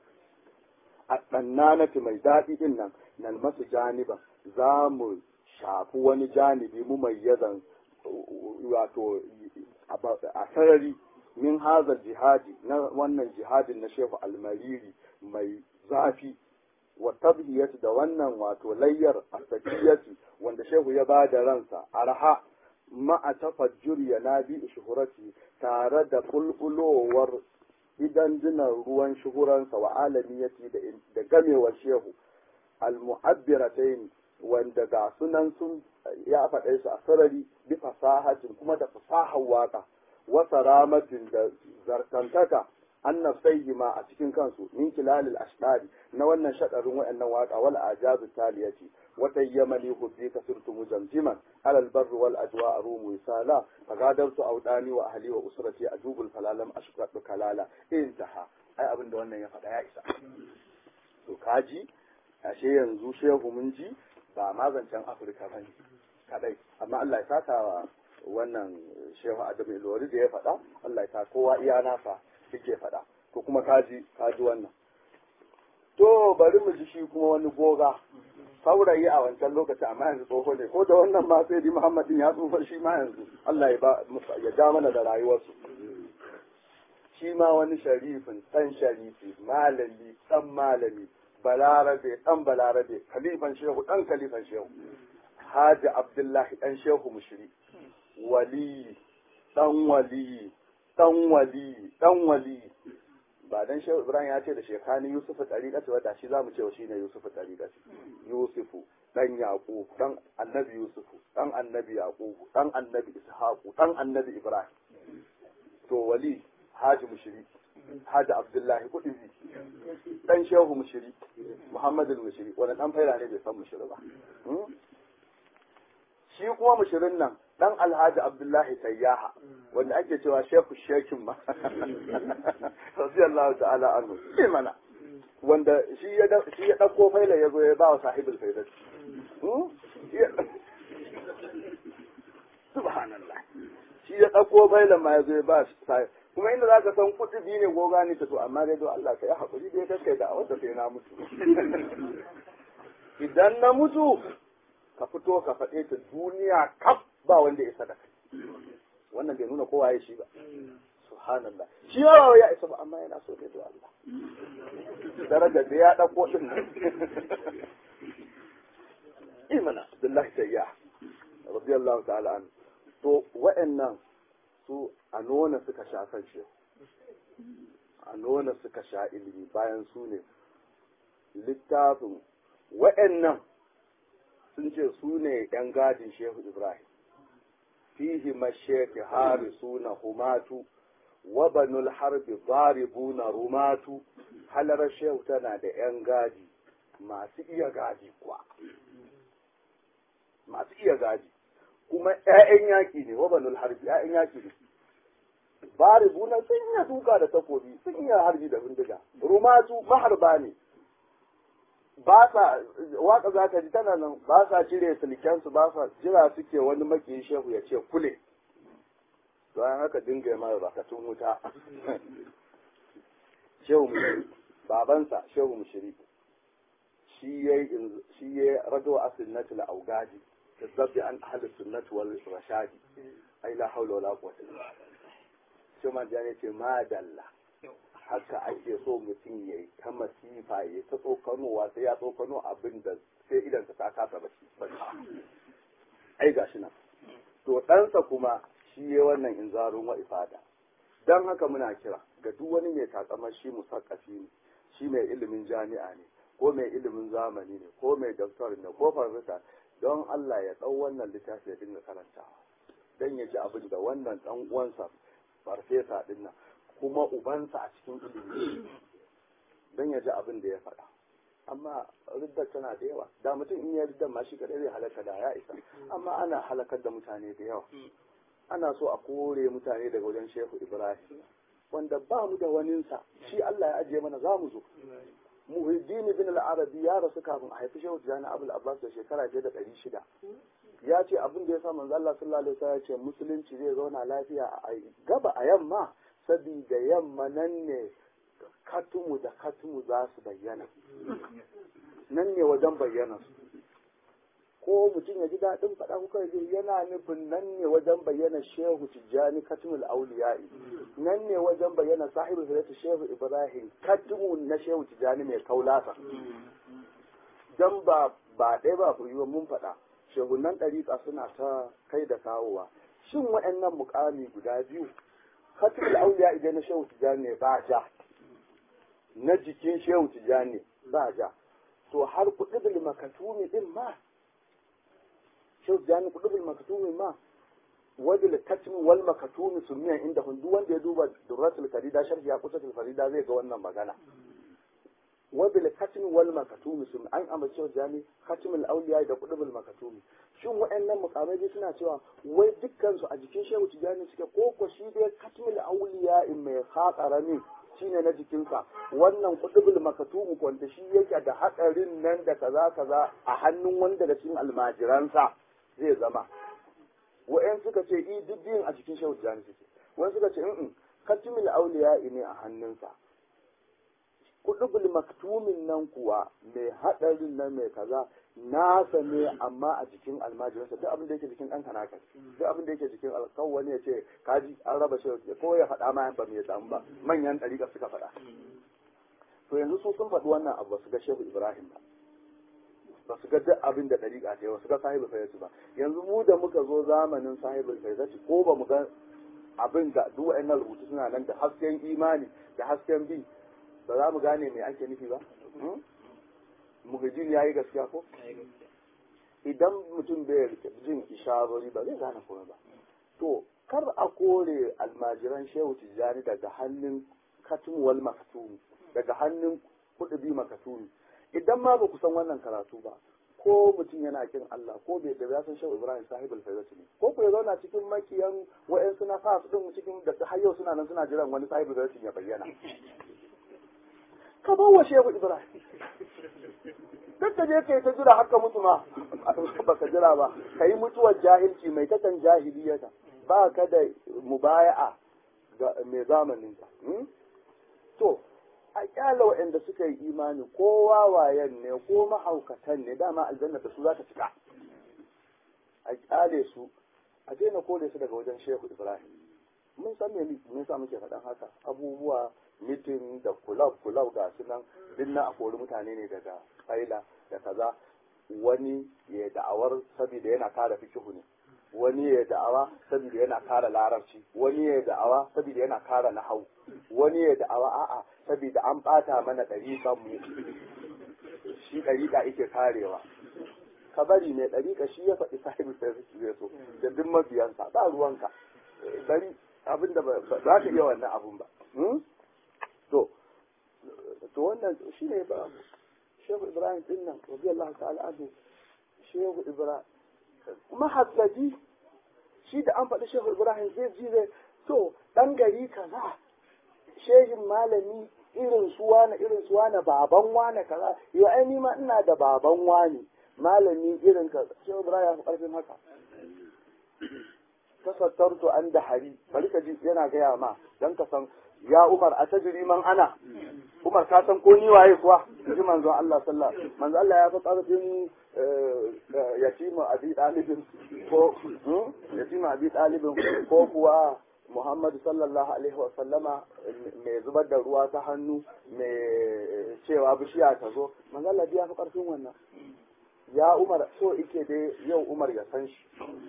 a ɗannanati mai daɗi ɗin nan nan masu janiban za mu shafi wani janibi mu mai yazan wato a sarari min hazar jihadi na wannan jihadin na shehu almariri mai zafi wa tabhiyati da wannan wato layyar asakiyati wanda shehu ya ba da ransa arha ma'a tafajjur ya nabi shuhurati tare da bulbulowar idan dinan ruwan shuhuransa wa alamiyati da gamewar shehu al-mu'abbiratain wanda ga sunan sun ya faɗe su a sarari bi fasahatin kuma da fasahar waka wa saramatin da zartantaka anna ma a cikin kansu min kilalil ashdari na wannan shadarin wayannan waka wal ajazu taliyati wa tayyamani hubbi kasirtu mujamjiman ala al barri wal ajwa arumu wisala fagadartu awdani wa ahli wa usrati ajubul falalam ashqatu kalala intaha ai abin da wannan ya faɗa ya isa to kaji ashe yanzu shehu mun ji ba ma zancen afirka bane kadai amma Allah ya saka wa wannan shehu adamu ilori da ya faɗa Allah ya sa kowa iya nasa suke faɗa to kuma kaji kaji wannan to bari mu ji shi kuma wani goga saurayi a wancan lokaci amma yanzu tsoho ne ko da wannan ma sai di Muhammadin ya tsufa shi ma yanzu Allah ya ba ya ja mana da rayuwarsu shi ma wani sharifin dan sharifi malami dan malami balarabe dan balarabe khalifan shehu dan khalifan shehu Haji Abdullahi dan shehu mushri wali dan wali dan wali dan wali ba dan shehu ibrahim ya ce da shekani yusufu tariqati wadda shi zamu ce shi ne yusufu tariqati yusufu dan yaqub dan annabi yusufu dan annabi yaqub dan annabi ishaqu dan annabi ibrahim to wali haji mushiri haji abdullahi kudubi dan shehu mushiri muhammadul mushiri wani dan faira ne bai san mushiri ba shi kuma mushirin nan dan alhaji abdullahi sayyaha wanda ake cewa shehu shekin ma radiyallahu ta'ala anhu shi mana wanda shi ya shi ya dauko faila yazo ya ba wa sahibul faidat subhanallah shi ya dauko faila ma yazo ya ba kuma inda zaka san kudi ne goga ne ta to amma dai do Allah kai hakuri dai kai da wanda sai na mutu idan na mutu ka fito ka faɗe ta duniya kaf ba wanda ya sadaka wannan bai nuna kowa ya shi ba subhanallah shi yawa ya isa ba amma yana so ne da Allah daraja da ya ɗauko ɗin nan imana Abdullahi Tayya radiyallahu ta'ala an to wa'annan su a nona suka sha kan shi a nona suka sha ilimi bayan su ne littafin wa'annan sun ce su ne ‘yan gadin Shehu Ibrahim, fihi masheki harisu na humatu, wa banul harbi baribu na rumatu, halarar Shehu tana da ‘yan gadi masu iya gadi kuwa. Masu iya gadi, kuma ‘ya'yan yaƙi ne, wa banul harbi ‘ya'yan yaƙi ne. Baribu na sun iya duka da takobi, sun iya harbi da bindiga, rumatu maharba ne. ba sa waka za ka ji tana nan ba sa cire silkensu ba sa jira suke wani maki shehu ya ce kule don haka dinga yi mara bakatun wuta shehu mushiri babansa shehu mushiri shi ya shi ya rado a sunnatul augadi da zabbi an ahli sunnati wal rashadi ai la haula wala quwwata illa billah shi ma ya ce madalla haka ake so mutum ya yi ta masifa ya ta tsokanowa sai ya tsokano abin da sai idan ta kasa ba shi ai gashi nan to ɗansa kuma shi ya wannan inzarun wa ifada don haka muna kira ga duk wani mai takamar shi musakkafi ne shi mai ilimin jami'a ne ko mai ilimin zamani ne ko mai doktor ne ko farfesa don Allah ya ɗau wannan littafi ya dinga karantawa don ya ji abin da wannan ɗan uwansa farfesa ɗin nan kuma ubansa a cikin ilimi don ya ji abin da ya faɗa amma riddar tana da yawa da mutum in ya riddar ma shi kaɗai zai halaka da ya isa amma ana halakar da mutane da yawa ana so a kore mutane daga wajen shehu ibrahim wanda ba mu da waninsa shi Allah ya ajiye mana za mu zo muhiddin bin al-arabi ya rasu kafin a haifi shehu tijani abul abbas da shekara fiye da ɗari shida ya ce abin da ya sa manzo Allah sallallahu alaihi wasallam ya ce musulunci zai zauna lafiya a gaba a yamma sabida yamma nan ne katumu da katumu za su bayyana nan ne wajen bayyana su ko mutum ya ji daɗin faɗa kuka ji yana nufin nan ne wajen bayyana shehu tijjani katumul auliya'i nan ne wajen bayyana sahibu siratu shehu ibrahim katumu na shehu tijjani mai kaulasa dan ba ba ɗaya ba ku yi mun faɗa shehunan ɗariƙa suna ta kai da kawowa shin waɗannan mukami guda biyu katul auliya idan na shehu tijani ne ba ja na jikin shehu tijani ba ja to har kudubul makatumi din ma shehu tijani kudubul makatumi ma wadda katmi wal makatumi sumiyan inda hundu wanda ya duba durratul farida sharhi ya kusa farida zai ga wannan magana wadda katmi wal makatumi sun an amince shehu tijani katmul auliya da kudubul makatumi shin waɗannan mukamai suna cewa wai dukkansu a jikin shehu tijani suke ko ko shi dai katmil auliya in mai haƙarami shine na jikinsa wannan kudubul makatumu wanda shi yake da haɗarin nan da kaza kaza a hannun wanda da cikin almajiransa zai zama wa'yan suka ce i duk biyun a cikin shehu tijani suke wani suka ce in katmil auliya ne a hannunsa kudubul maktumin nan kuwa mai haɗarin nan mai kaza nasa ne amma a jikin almajiransa duk abin da yake jikin ɗan kanaka duk abin da yake jikin alkawwani ya ce kaji an raba shi ko ya faɗa ma ba mai samu ba manyan ɗariƙa suka faɗa to yanzu su sun faɗi wannan abu su ga shehu ibrahim ba ba su ga duk abin da ɗariƙa ta yi ba su ga sahibul fayyatu ba yanzu mu da muka zo zamanin sahibul fayyatu ko ba mu ga abin da duk wa'annan rubutu suna nan da hasken imani da hasken bi ba za mu gane me ake nufi ba mugajin ya yi gaskiya ko idan mutum bai jin isharori ba zai gane komai ba to kar a kore almajiran shehu tijjani daga hannun katmuwal makatumi daga hannun kudubi makatumi idan ma ba ku san wannan karatu ba ko mutum yana kin Allah ko bai da ya san shehu Ibrahim sahibul faizati ne ko ku ya zauna cikin makiyan wa'en suna fa su din cikin da har yau suna nan suna jiran wani sahibul faizati ya bayyana ka bawa shehu Ibrahim duk da je kai ta jira haka mutu ma baka jira ba kai mutuwar jahilci mai takan jahiliyata ba ka da mubaya'a ga mai zamanin ka to a kyala waɗanda suka yi imani ko wawayen ne ko mahaukatan ne dama aljanna da su za ta cika a kyale su a daina kore su daga wajen shehu ibrahim mun san me me yasa muke faɗan haka abubuwa mitin da kulab kulab ga su nan dinna a kori mutane ne daga faila da kaza wani ya da'awar saboda yana kara fikihu ne wani ya da'awa saboda yana kara larabci wani ya da'awa saboda yana kara nahau wani ya da'awa a'a saboda an bata mana ɗariƙan mu shi ɗariƙa yake karewa ka bari mai ɗariƙa shi ya faɗi sahibi sai su zai so da duk mabiyansa ba ruwanka bari abinda ba za ka iya wannan abun ba to to wannan shi ne ba shehu ibrahim din nan radiyallahu ta'ala anhu shehu ibrahim mahassaji shi da an faɗi shehu ibrahim zai ji zai to ɗan gari kaza shehin malami irin su wane irin su wane baban wane kaza yau ai ni ma ina da baban wane malami irin ka shehu ibrahim ya fi ƙarfin haka tasattartu an da hari bari ka ji yana gaya ma dan ka san ya umar a tajiri man ana umar ka san ko ni waye kuwa ji manzon Allah sallallahu alaihi manzon Allah ya fi ƙarfin yatima abi dalibin ko yatima abi dalibin ko kuwa Muhammadu sallallahu alaihi wa sallama mai zubar da ruwa ta hannu mai cewa bishiya ta zo manzon Allah ya fi ƙarfin wannan ya umar so ike dai yau umar ya san shi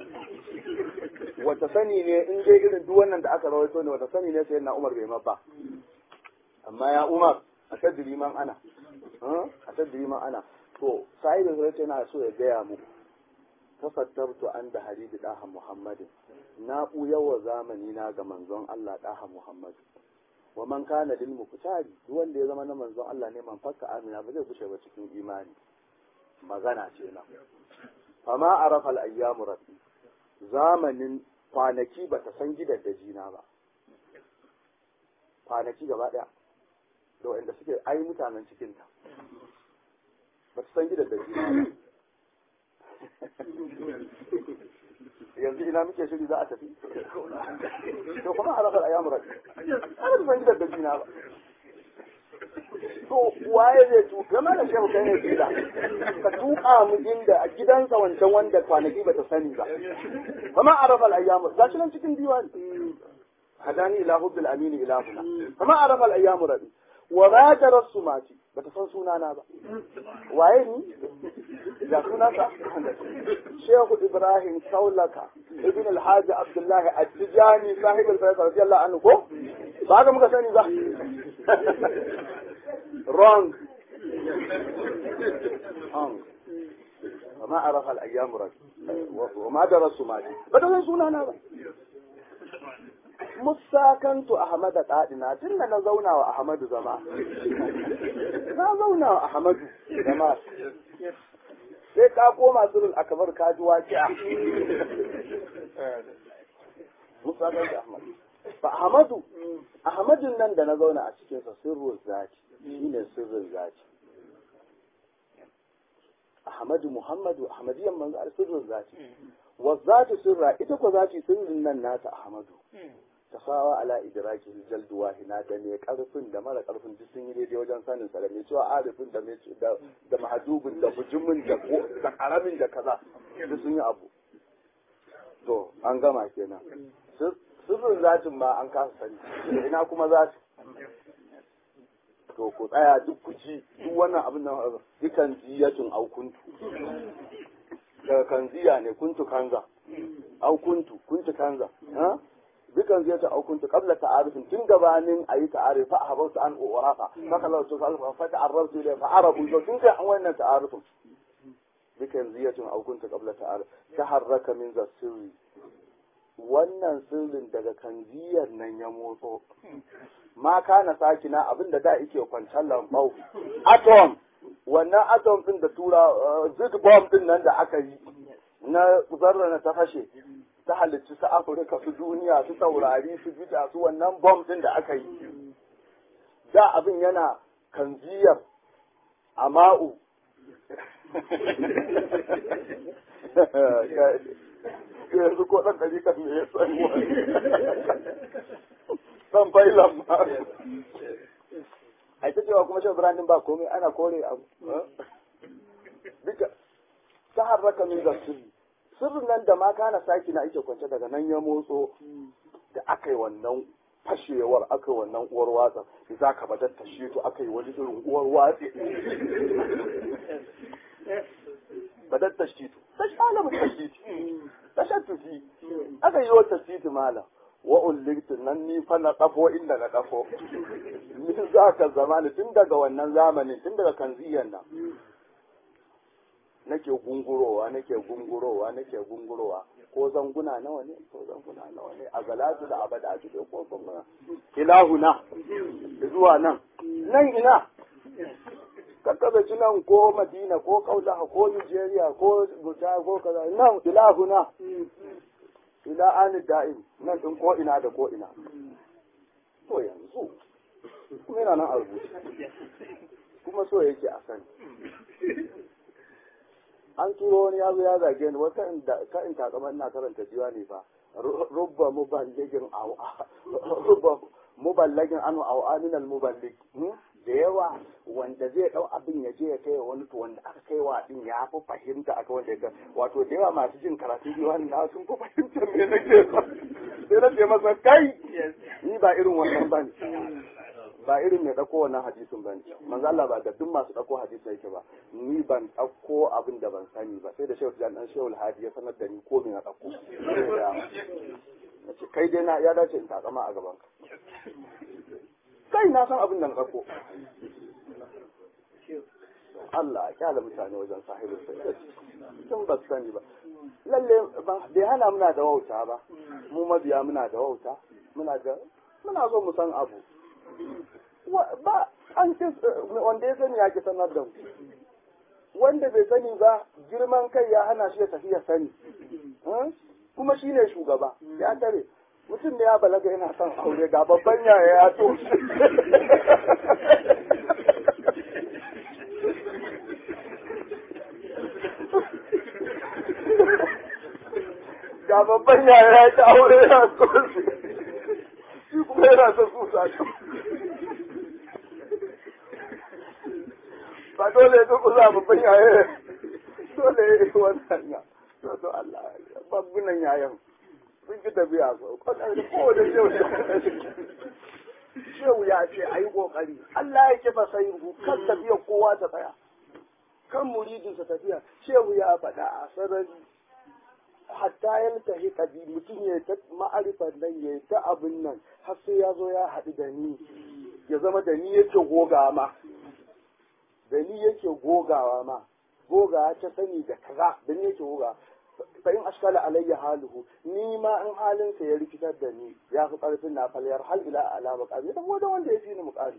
wata sani ne in dai irin duk wannan da aka rawaito ne wata sani ne sai na umar bai mabba amma ya umar a tajiri man ana a tajiri man ana to sai da zai yana so ya gaya mu tafattartu an da haribi daha muhammadin na buya wa zamani na ga manzon Allah daha muhammad wa man kana lil muqtadi duk wanda ya zama na manzon Allah ne man fakka amina ba zai kushe ba cikin imani magana ce nan fama arafa al-ayyamu rabbi zamanin kwanaki ba ta san gidan da jina ba kwanaki gaba daya da wanda suke ai mutanen cikin ta ba ta san gidan da jina ba yanzu ina muke shiri za a tafi to kuma arafa al-ayyamu rabbi ana ta san gidan da jina ba to waye zai tu game da shehu kai ne gida ka tuka mu inda a gidansa wancan wanda kwanaki ba ta sani ba kama arafa al-ayyamu gashi nan cikin diwani hadani ila hubbil amini ila huna kama arafa al-ayyamu rabi wa ma tarassumati bata san sunana ba waye ni ga sunansa shehu ibrahim kaulaka ibn al-hajj abdullahi at-tijani sahib al-faisal radiyallahu anhu ko ba ga muka sani ba wrong wrong وما عرف الايام رجل وما درس ماجي بدل sunana ba musakantu ahmad qadina tun da na zauna wa ahmadu zama na zauna wa ahmadu zama sai ka koma surul akbar ka ji waqi'a musakantu ahmad fa ahmadu ahmadun nan da na zauna a cikin sa sirrul zati shine sirrin zati ahmadu muhammadu ahmadiyan manzo sirrul zati wa zati sirra ita ko zati sirrin nan nata ahmadu tasawa ala idraki jaldu wahina da ne karfin da mara karfin duk sun yi daidai wajen sanin sa da mai cewa arifin da mai da da mahjubin da bujumin da ko da karamin da kaza duk sun yi abu to an gama kenan sirrin zatin ma an kasa sani ina kuma zati to ku tsaya duk ku ji duk wannan abin nan dukan ziyatun au kuntu daga kanziya ne kuntu kanza au kuntu kuntu kanza ha dukan zai ta aukunta qabla ta'arufin tun gabanin ayi ta'aruf fa habartu an urafa fa kallahu to fa fa ta'arraftu ila fa arabu to tun kai an wannan ta'arufin dukan zai ta aukunta qabla ta'aruf taharraka min zasiri wannan sirrin daga kanziyar nan ya motso ma kana sakina abinda da yake kwantar lambau atom wannan atom din da tura zig bomb din nan da aka yi na zarra na ta fashe ta halicci su afirka su duniya su taurari su bita su wannan bomb din da aka yi da abin yana kanziyar ama'u yanzu ko ɗan ɗari kan me ya san ɗan failan ma a ita cewa kuma shan birnin ba komai ana kore abu duka ta harraka min sirri sirrin nan da ma kana saki na ake kwance daga nan ya motso da aka yi wannan fashewar aka yi wannan uwar watsa za ka badar ta shi to aka yi wani irin uwar watsi badar ta shi to ta shi alamu ta shi ta shan tufi aka yi wata titi malam wa ulliktu nan ni fa na kafo inda na kafo ni za ka zamani tun daga wannan zamanin tun daga kanziyan nan nake gungurowa nake gungurowa nake gungurowa ko zanguna nawa ne ko zanguna nawa ne a galatu da abada su ko kuma ilahuna zuwa nan nan ina kakkabe ci nan ko madina ko kaulaha ko nigeria ko buta ko kaza nan ilahuna ila ani da'im nan din ko ina da ko ina to yanzu kuma yana nan a rubuce kuma so yake a sani an turo wani yazo ya zage ni wata ka in takama ina karanta jiwa ne fa rubba muballagin aw rubba muballagin anu aw amin al muballig da yawa wanda zai dau abin ya je ya kai wani to wanda aka kai wa din ya fi fahimta aka wanda ya wato da yawa masu jin karatu jiwa na sun fi fahimtar me nake sai na ce masa kai ni ba irin wannan bane ba irin mai ɗauko wannan hadisin ba ne manzo Allah ba da duk masu ɗauko hadisi yake ba ni ban ɗauko abin da ban sani ba sai da shehu jan dan shehu hadi ya sanar da ni ko me na ɗauko nace kai dai na ya dace in takama a gaban ka kai na san abin da na ɗauko Allah ya kyala mutane wajen sahibin sai sun ba su sani ba lalle bai hana muna da wauta ba mu mabiya muna da wauta muna da muna so mu san abu ba an ce wanda ya sani ya ki sanar da mu wanda bai sani ba girman kai ya hana shi ya tafi ya sani kuma shi ne shugaba ya tare mutum da ya balaga yana son aure ga babban yaya ya to ga babban yaya ya ta aure ya to shi kuma yana son kusa ba dole ya tuku za babban yaye dole ya yi wannan ya to Allah babbunan yayan sun ki tafiya so kwanar da kowane shehu shehu ya ce a yi ƙoƙari Allah ya kifa sai kan tafiyar kowa ta tsaya kan muridinsa tafiya shehu ya faɗa a sarari hatta ya tafi kabi mutum ya ta ma'arifar nan ya ta abin nan har sai ya zo ya haɗu da ni ya zama da ni yake goga ma da ni yake gogawa ma goga ta sani da kaza da ni yake goga fa in ashkala alayya haluhu ni ma in halin sa ya rikitar da ni ya fi karfin na falyar hal ila ala maqami dan wanda wanda ya fi ni muqami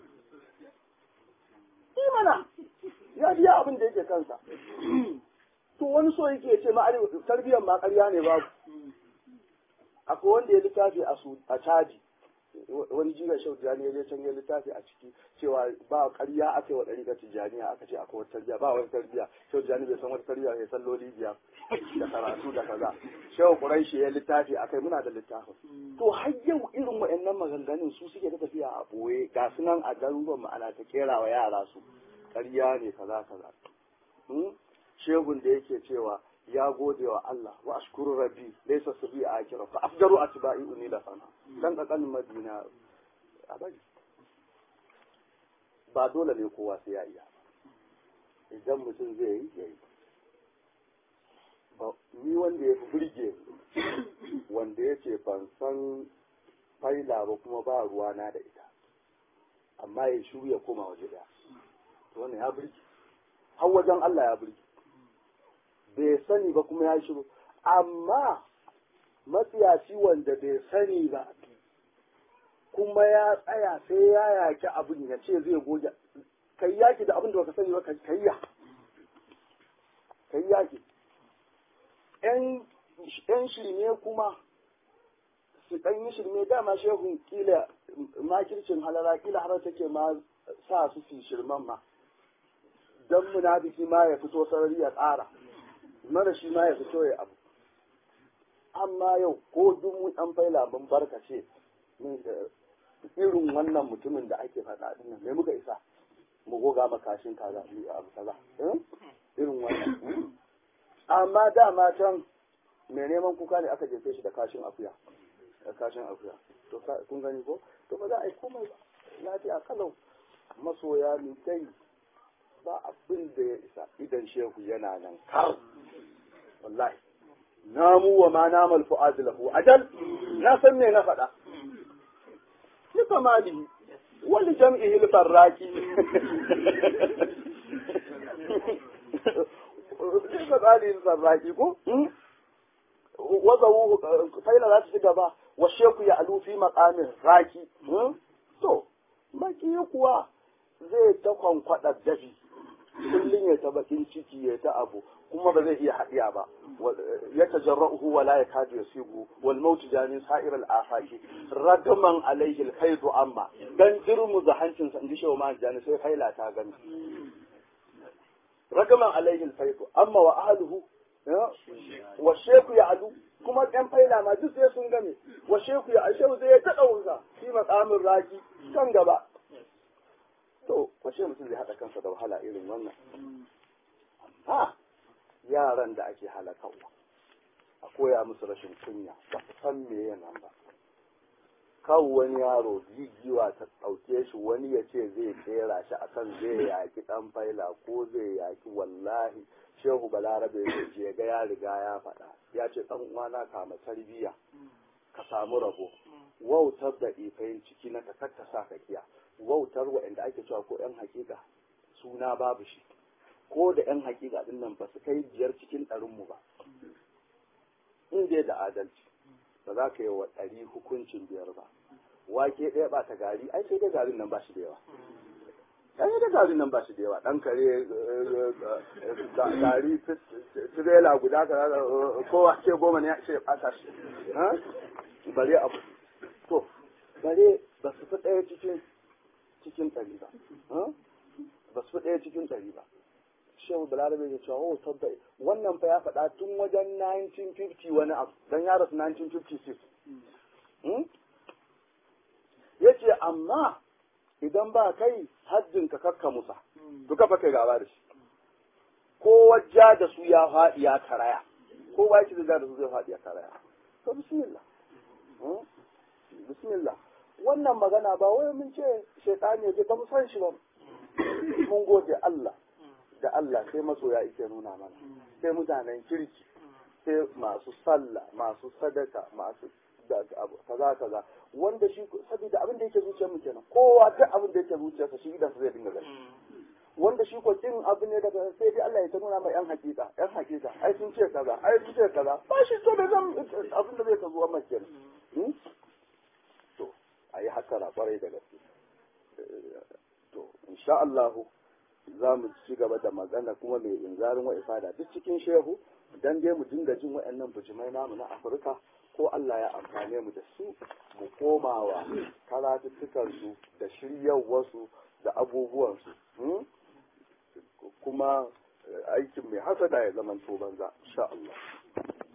imana ya biya abin da yake kansa to wani so yake ce ma tarbiyyar ma ƙarya ne babu akwai wanda ya littafi a caji wani jiga shau tijjani ya je can ya littafi a ciki cewa ba ƙarya aka yi wa ɗari tijjaniya aka ce akwai wata tarbiyya ba wata tarbiyya shau tijjani bai san wata tarbiyya ya san loli biyar da karatu da kaza shau ƙuraishi ya littafi a kai muna da littafin to har yau irin wa'annan maganganun su suke ta tafiya a ɓoye ga su nan a garuruwan ma'ana ta kera wa yara su ƙarya ne kaza kaza shehun da yake cewa ya gode wa Allah wa ashkuru rabbi laysa sabi a akira fa afdaru atba'i uni la sana dan kakan madina a bari ba dole ne kowa sai ya iya idan mutum zai yi ya yi ni wanda ya fi burge wanda ya ce ban san faila ba kuma ba ruwana da ita amma ya shiru ya koma waje daya to wannan ya burge har wajen Allah ya burge bai sani ba kuma ya shiru amma matsiyaci wanda bai sani ba kuma ya tsaya sai ya yaki abin ya ce zai goge kai yaki da abin da baka sani ba kai ya kai yaki yan shirme kuma su ɗan yi shirme dama shehun kila makircin halara kila har take ma sa su fi shirman ma don munafiki ma ya fito sarari ya tsara mara shi ma ya fito ya abu amma yau ko duk mu ɗan faila mun barkace irin wannan mutumin da ake faɗa ɗin nan me muka isa mu goga makashin kaza abu kaza irin wannan amma dama can mai neman kuka ne aka jefe shi da kashin akuya da kashin akuya to kun gani ko to ba za a yi komai ba lafiya kalau masoya ni dai ba abin da ya isa idan shehu yana nan kar wallahi namu wa ma namal fu'ad lahu ajal na san me na faɗa ni kamali wani jam'ihi al-farraki Kika tsari sarraki ko? Wazawu faila za ta ci gaba wa sheku ya alufi makamin raki. To, baki kuwa zai ta kwankwaɗa dafi. Kullum ya ta bakin ciki ya ta abu kuma ba zai iya haɗiya ba. Ya tajarra'uhu wa la yakadu yasibu wal mautu jani sa'ir al afaki ragaman alaihi al khaydu amma dan dirmu da hancin sa inji shewa ma jani sai faila ta gani. ragaman alaihin faifu amma wa ahluhu wa sheku ya alu kuma ɗan faila ma duk sai sun game wa sheku ya ashehu zai ta ɗauka shi makamin raki kan gaba to washe mutum zai haɗa kansa da wahala irin wannan ha yaran da ake halakawa a koya musu rashin kunya ba su san me yana ba kawo wani yaro gigiwa ta ɗauke shi wani ya ce zai tsera shi akan zai yaki ɗan faila ko zai yaki wallahi shehu balarabe ya je ga ya riga ya faɗa ya ce ɗan uwana kama tarbiyya ka samu rabo wautar da ifayin ciki na ka kakka sa ka kiya wautar waɗanda ake cewa ko yan hakika suna babu shi ko da yan hakika din nan ba su kai biyar cikin ɗarinmu ba in dai da adalci ba za ka yi wa ɗari hukuncin biyar ba wake ɗaya ba ta gari ai sai dai garin nan ba shi da yawa ai dai garin nan ba shi da yawa ɗan kare gari tirela guda ka kowa ce goma ne ya ce ɓata shi bare abu to bare ba su fi ɗaya cikin cikin ɗari ba ba su fi ɗaya cikin ɗari ba shehu balarabe ya cewa oh tabbai wannan fa ya faɗa tun wajen 1950 wani abu dan ya rasu 1956 ya ce amma idan ba kai hajjin ka kakka musa to kafa kai gaba da shi ko wajja da su ya faɗi ya karaya ko ba shi da da su zai faɗi ya karaya to bismillah bismillah wannan magana ba wai mun ce shaitani ya ce ba mu san shi ba mun gode Allah da Allah sai masoya ike nuna mana sai mutanen kirki sai masu sallah masu sadaka masu kaza kaza wanda shi saboda abin da yake zuciyar mu kenan kowa ta abin da yake zuciyarsa shi idan zai dinga gani wanda shi ko kin abu ne daga sai dai Allah ya ta nuna mai yan hakika yan hakika ai sun ce kaza ai sun ce kaza ba shi to da zan abin da zai ta zuwa mai kenan to ayi hakara kwarai da gaske to insha Allah za mu ci gaba da magana kuma mai inzarin wa ifada duk cikin shehu dan dai mu dinga jin waɗannan bujimai namu na Afirka ko Allah ya amfane mu da su mu komawa karatuttukan su da shiryarwarsu da abubuwansu kuma aikin mai hasada ya zama to banza insha Allah